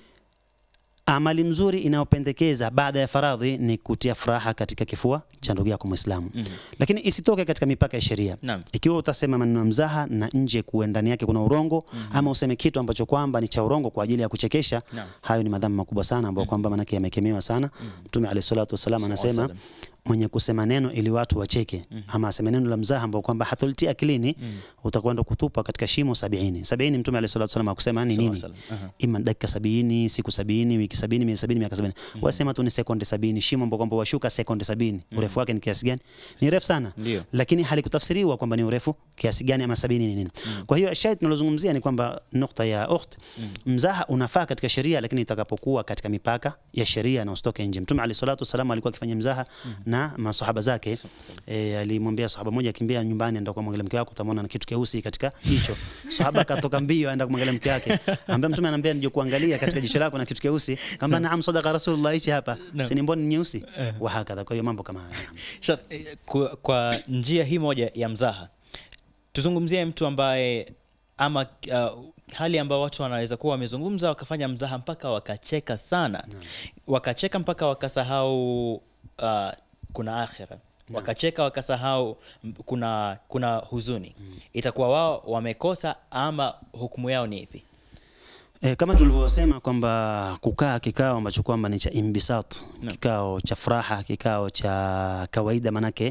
amali mzuri inayopendekeza baada ya faradhi ni kutia furaha katika kifua cha ndugu yako Muislamu, Mhm. lakini isitoke katika mipaka ya sheria. naam Ikiwa utasema maneno ya mzaha na nje kuwe ndani yake kuna urongo ama useme kitu ambacho kwamba ni cha urongo kwa ajili ya kuchekesha, Naam. hayo ni madhambi makubwa sana ambayo kwamba manake yamekemewa sana. Mtume alayhi salatu wasallam anasema Wasallam. mwenye kusema neno ili watu wacheke ama aseme neno la mzaha ambao kwamba hatolitia akilini utakwenda kutupa katika shimo sabini. Sabini Mtume alayhi salatu wasallam akusema ni nini? Sallallahu alaihi wasallam. Aha. ima dakika sabini siku sabini wiki sabini miezi sabini miaka sabini wasema tu ni sekunde sabini shimo ambao kwamba washuka sekunde sabini urefu wake ni kiasi gani ni refu sana Ndio. lakini halikutafsiriwa kwamba ni urefu kiasi gani ama sabini ni nini kwa hiyo shahid tunalozungumzia ni kwamba nukta ya ukht mzaha unafaa katika sheria lakini itakapokuwa katika mipaka ya sheria na usitoke nje mtume alayhi salatu wasallam alikuwa akifanya mzaha na masahaba zake e, alimwambia sahaba moja akimbia nyumbani enda kumwangalia mke wako utamwona na kitu keusi katika jicho sahaba akatoka mbio aenda kumwangalia mke wake ambaye mtume anambia nije kuangalia katika jicho lako na kitu keusi kamba naam sadaqa rasulullah hichi hapa si ni mboni nyeusi wa hakadha kwa hiyo mambo kama haya Shaf, eh, kwa, kwa njia hii moja ya mzaha tuzungumzie mtu ambaye ama uh, hali ambayo watu wanaweza kuwa wamezungumza wakafanya mzaha mpaka wakacheka sana wakacheka mpaka wakasahau uh, kuna akhira wakacheka wakasahau m- kuna kuna huzuni itakuwa wao wamekosa ama hukumu yao ni ipi E, kama tulivyosema kwamba kukaa kikao ambacho kwamba ni cha imbisat, Naam. kikao cha furaha, kikao cha kawaida manake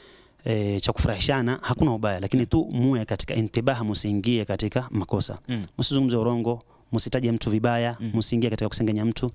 e, cha kufurahishana hakuna ubaya, lakini tu muwe katika intibaha, musiingie katika makosa, Mm. msizungumze urongo, msitaje mtu vibaya, msiingie katika kusengenya mtu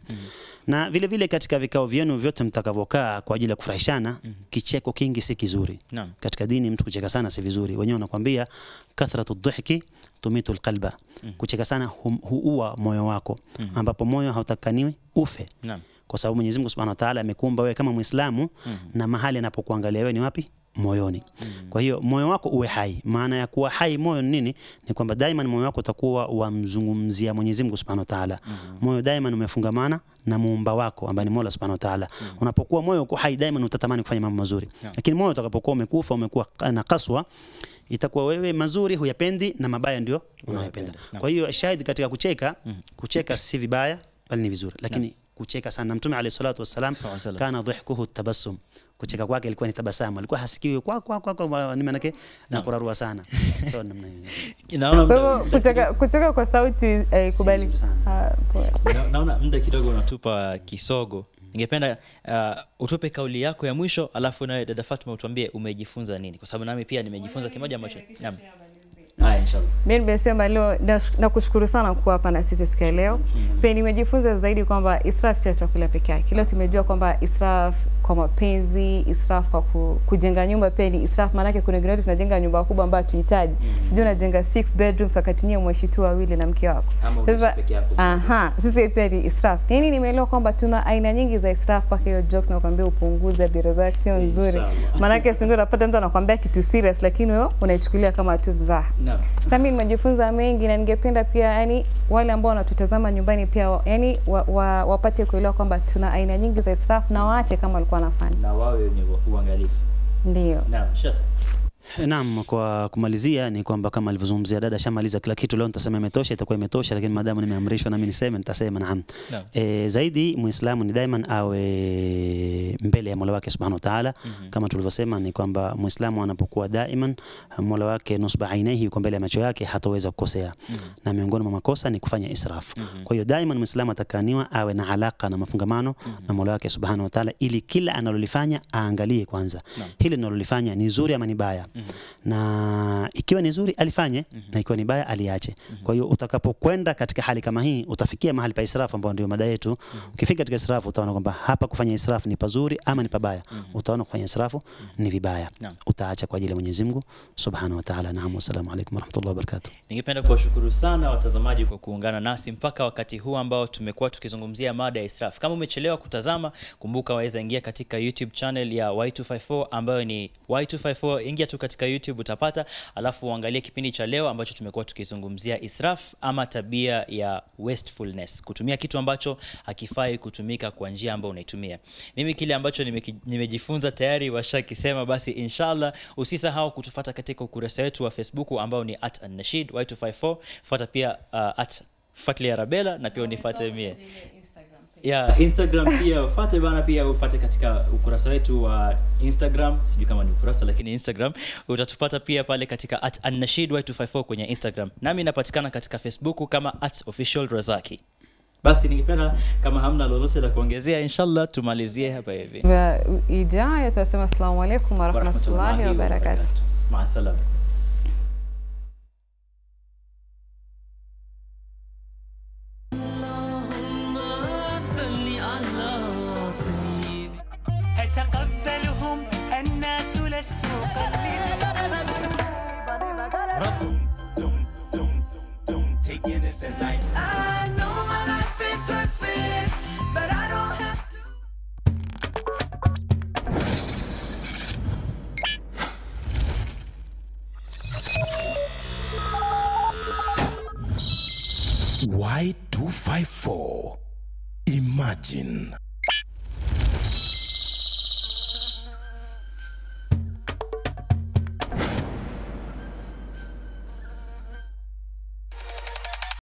na vile vile katika vikao vyenu vyote mtakavyokaa kwa ajili ya kufurahishana, kicheko kingi si kizuri. Naam. Katika dini mtu kucheka sana si vizuri. Wenyewe wanakuambia kathratu dhihki tumitu alqalba, kucheka sana hum- huua moyo wako, ambapo moyo hautakaniwi ufe, Naam. kwa sababu Mwenyezi Mungu Subhanahu wa Ta'ala amekuumba wewe kama Muislamu na mahali anapokuangalia wewe ni wapi? Moyoni. Kwa hiyo moyo wako uwe hai. Maana ya kuwa hai moyo ni nini? Ni kwamba daima moyo wako utakuwa wamzungumzia Mwenyezi Mungu Subhanahu wa Ta'ala. Moyo daima umefungamana na muumba wako ambaye ni Mola Subhanahu wa Ta'ala. Unapokuwa moyo uko hai daima utatamani kufanya mambo mazuri. Lakini moyo utakapokuwa umekufa, umekuwa na kaswa, itakuwa wewe mazuri huyapendi na mabaya ndio unayopenda. Naam. Kwa hiyo shahidi katika kucheka, kucheka si vibaya bali ni vizuri. Lakini kucheka sana Mtume alayhi salatu wassalam Sawa, sawa. kana dhihkuhu tabassum. Kucheka kwake ilikuwa ni tabasamu. Alikuwa hasikiwi kwa kwa kwa, kwa ni maana yake na kurarua sana. So namna hiyo. Naona Kwa muda- hivyo kucheka, kucheka kwa sauti eh, kubali. vizuri sana. Ah, poa. na- naona muda kidogo unatupa kisogo. Ningependa uh, utupe kauli yako ya mwisho, alafu nawe dada Fatma utuambie umejifunza nini, kwa sababu nami pia nimejifunza kimoja ambacho naam. Haya, inshallah. mi nimesema leo nash- nakushukuru sana kuwa hapa na sisi siku ya leo pia nimejifunza zaidi kwamba israf sio chakula peke yake leo tumejua kwamba israf kwa mapenzi israf kwa ku, kujenga nyumba pia ni israf maanake kuna wengine wetu tunajenga nyumba kubwa ambayo hatuhitaji sijui unajenga six bedrooms wakati nyie mweshi tu wawili na mke wako Ama unaishi sasa peke yako. aha sisi pia ni israf nini nimeelewa kwamba tuna aina nyingi za israf mpaka hiyo jokes nakwambia upunguze biro zake sio nzuri Inshallah. maanake sindio unapata mtu anakwambia kitu serious lakini wewe unaichukulia kama tu mzaha Naam. sasa mimi nimejifunza mengi na ningependa pia yani wale ambao wanatutazama nyumbani pia wa- yani wa, wa, wapate kuelewa kwamba tuna aina nyingi za israfu na waache kama walikuwa wanafanya. Na wawe wenye uangalifu. Ndio. Naam, Sheikh. Naam, kwa kumalizia ni kwamba kama alivyozungumzia dada, shamaliza kila kitu. Leo nitasema imetosha, itakuwa imetosha, lakini maadamu nimeamrishwa nami niseme, nitasema naam. Naam. E, zaidi Muislamu ni daiman awe mbele ya Mola wake Subhanahu wa Ta'ala. Kama tulivyosema ni kwamba Muislamu anapokuwa daiman Mola wake nusba ainihi, yuko mbele ya macho yake, hataweza kukosea. Na miongoni mwa makosa ni kufanya israf. Kwa hiyo daiman Muislamu atakaniwa awe na alaka na mafungamano na Mola wake Subhanahu wa Ta'ala, ili kila analolifanya aangalie kwanza, hili analolifanya ni zuri ama ni baya na ikiwa ni zuri alifanye na ikiwa ni baya aliache. Kwa hiyo utakapokwenda katika hali kama hii utafikia mahali pa israfu ambao ndio mada yetu. Ukifika katika israfu utaona kwamba hapa kufanya israfu ni pazuri ama ni pabaya. Utaona kufanya israfu ni vibaya. Naam. Utaacha kwa ajili ya Mwenyezi Mungu Subhanahu wa Ta'ala. Naam, wassalamu alaykum warahmatullahi wabarakatuh. Ningependa kuwashukuru sana watazamaji kwa kuungana nasi mpaka wakati huu ambao tumekuwa tukizungumzia mada ya israf. Kama umechelewa kutazama, kumbuka waweza ingia katika YouTube channel ya Y254 ambayo ni Y254. Ingia tu katika YouTube utapata, alafu uangalie kipindi cha leo ambacho tumekuwa tukizungumzia israf ama tabia ya wastefulness, kutumia kitu ambacho hakifai kutumika kwa njia ambayo unaitumia. Mimi kile ambacho nimeki- nimejifunza tayari washakisema, basi inshallah usisahau kutufata katika ukurasa wetu wa Facebook ambao ni at Nashid Y254. Fuata pia uh, at Fatli Arabella na pia unifuate mie ya Instagram pia ufate bana, pia ufate katika ukurasa wetu wa Instagram, sijui kama ni ukurasa lakini Instagram utatupata pia pale katika at Annashid Y254 kwenye Instagram, nami napatikana katika Facebook kama at official Razaki. Basi ningependa kama hamna lolote la kuongezea, inshallah tumalizie hapa hivi. Wa- Ijayo tunasema assalamu alaikum warahmatullahi wabarakatuh. Maa salama. أتقبلهم الناس لست أقلد I know my life ain't perfect, but I don't have to. Y254. Imagine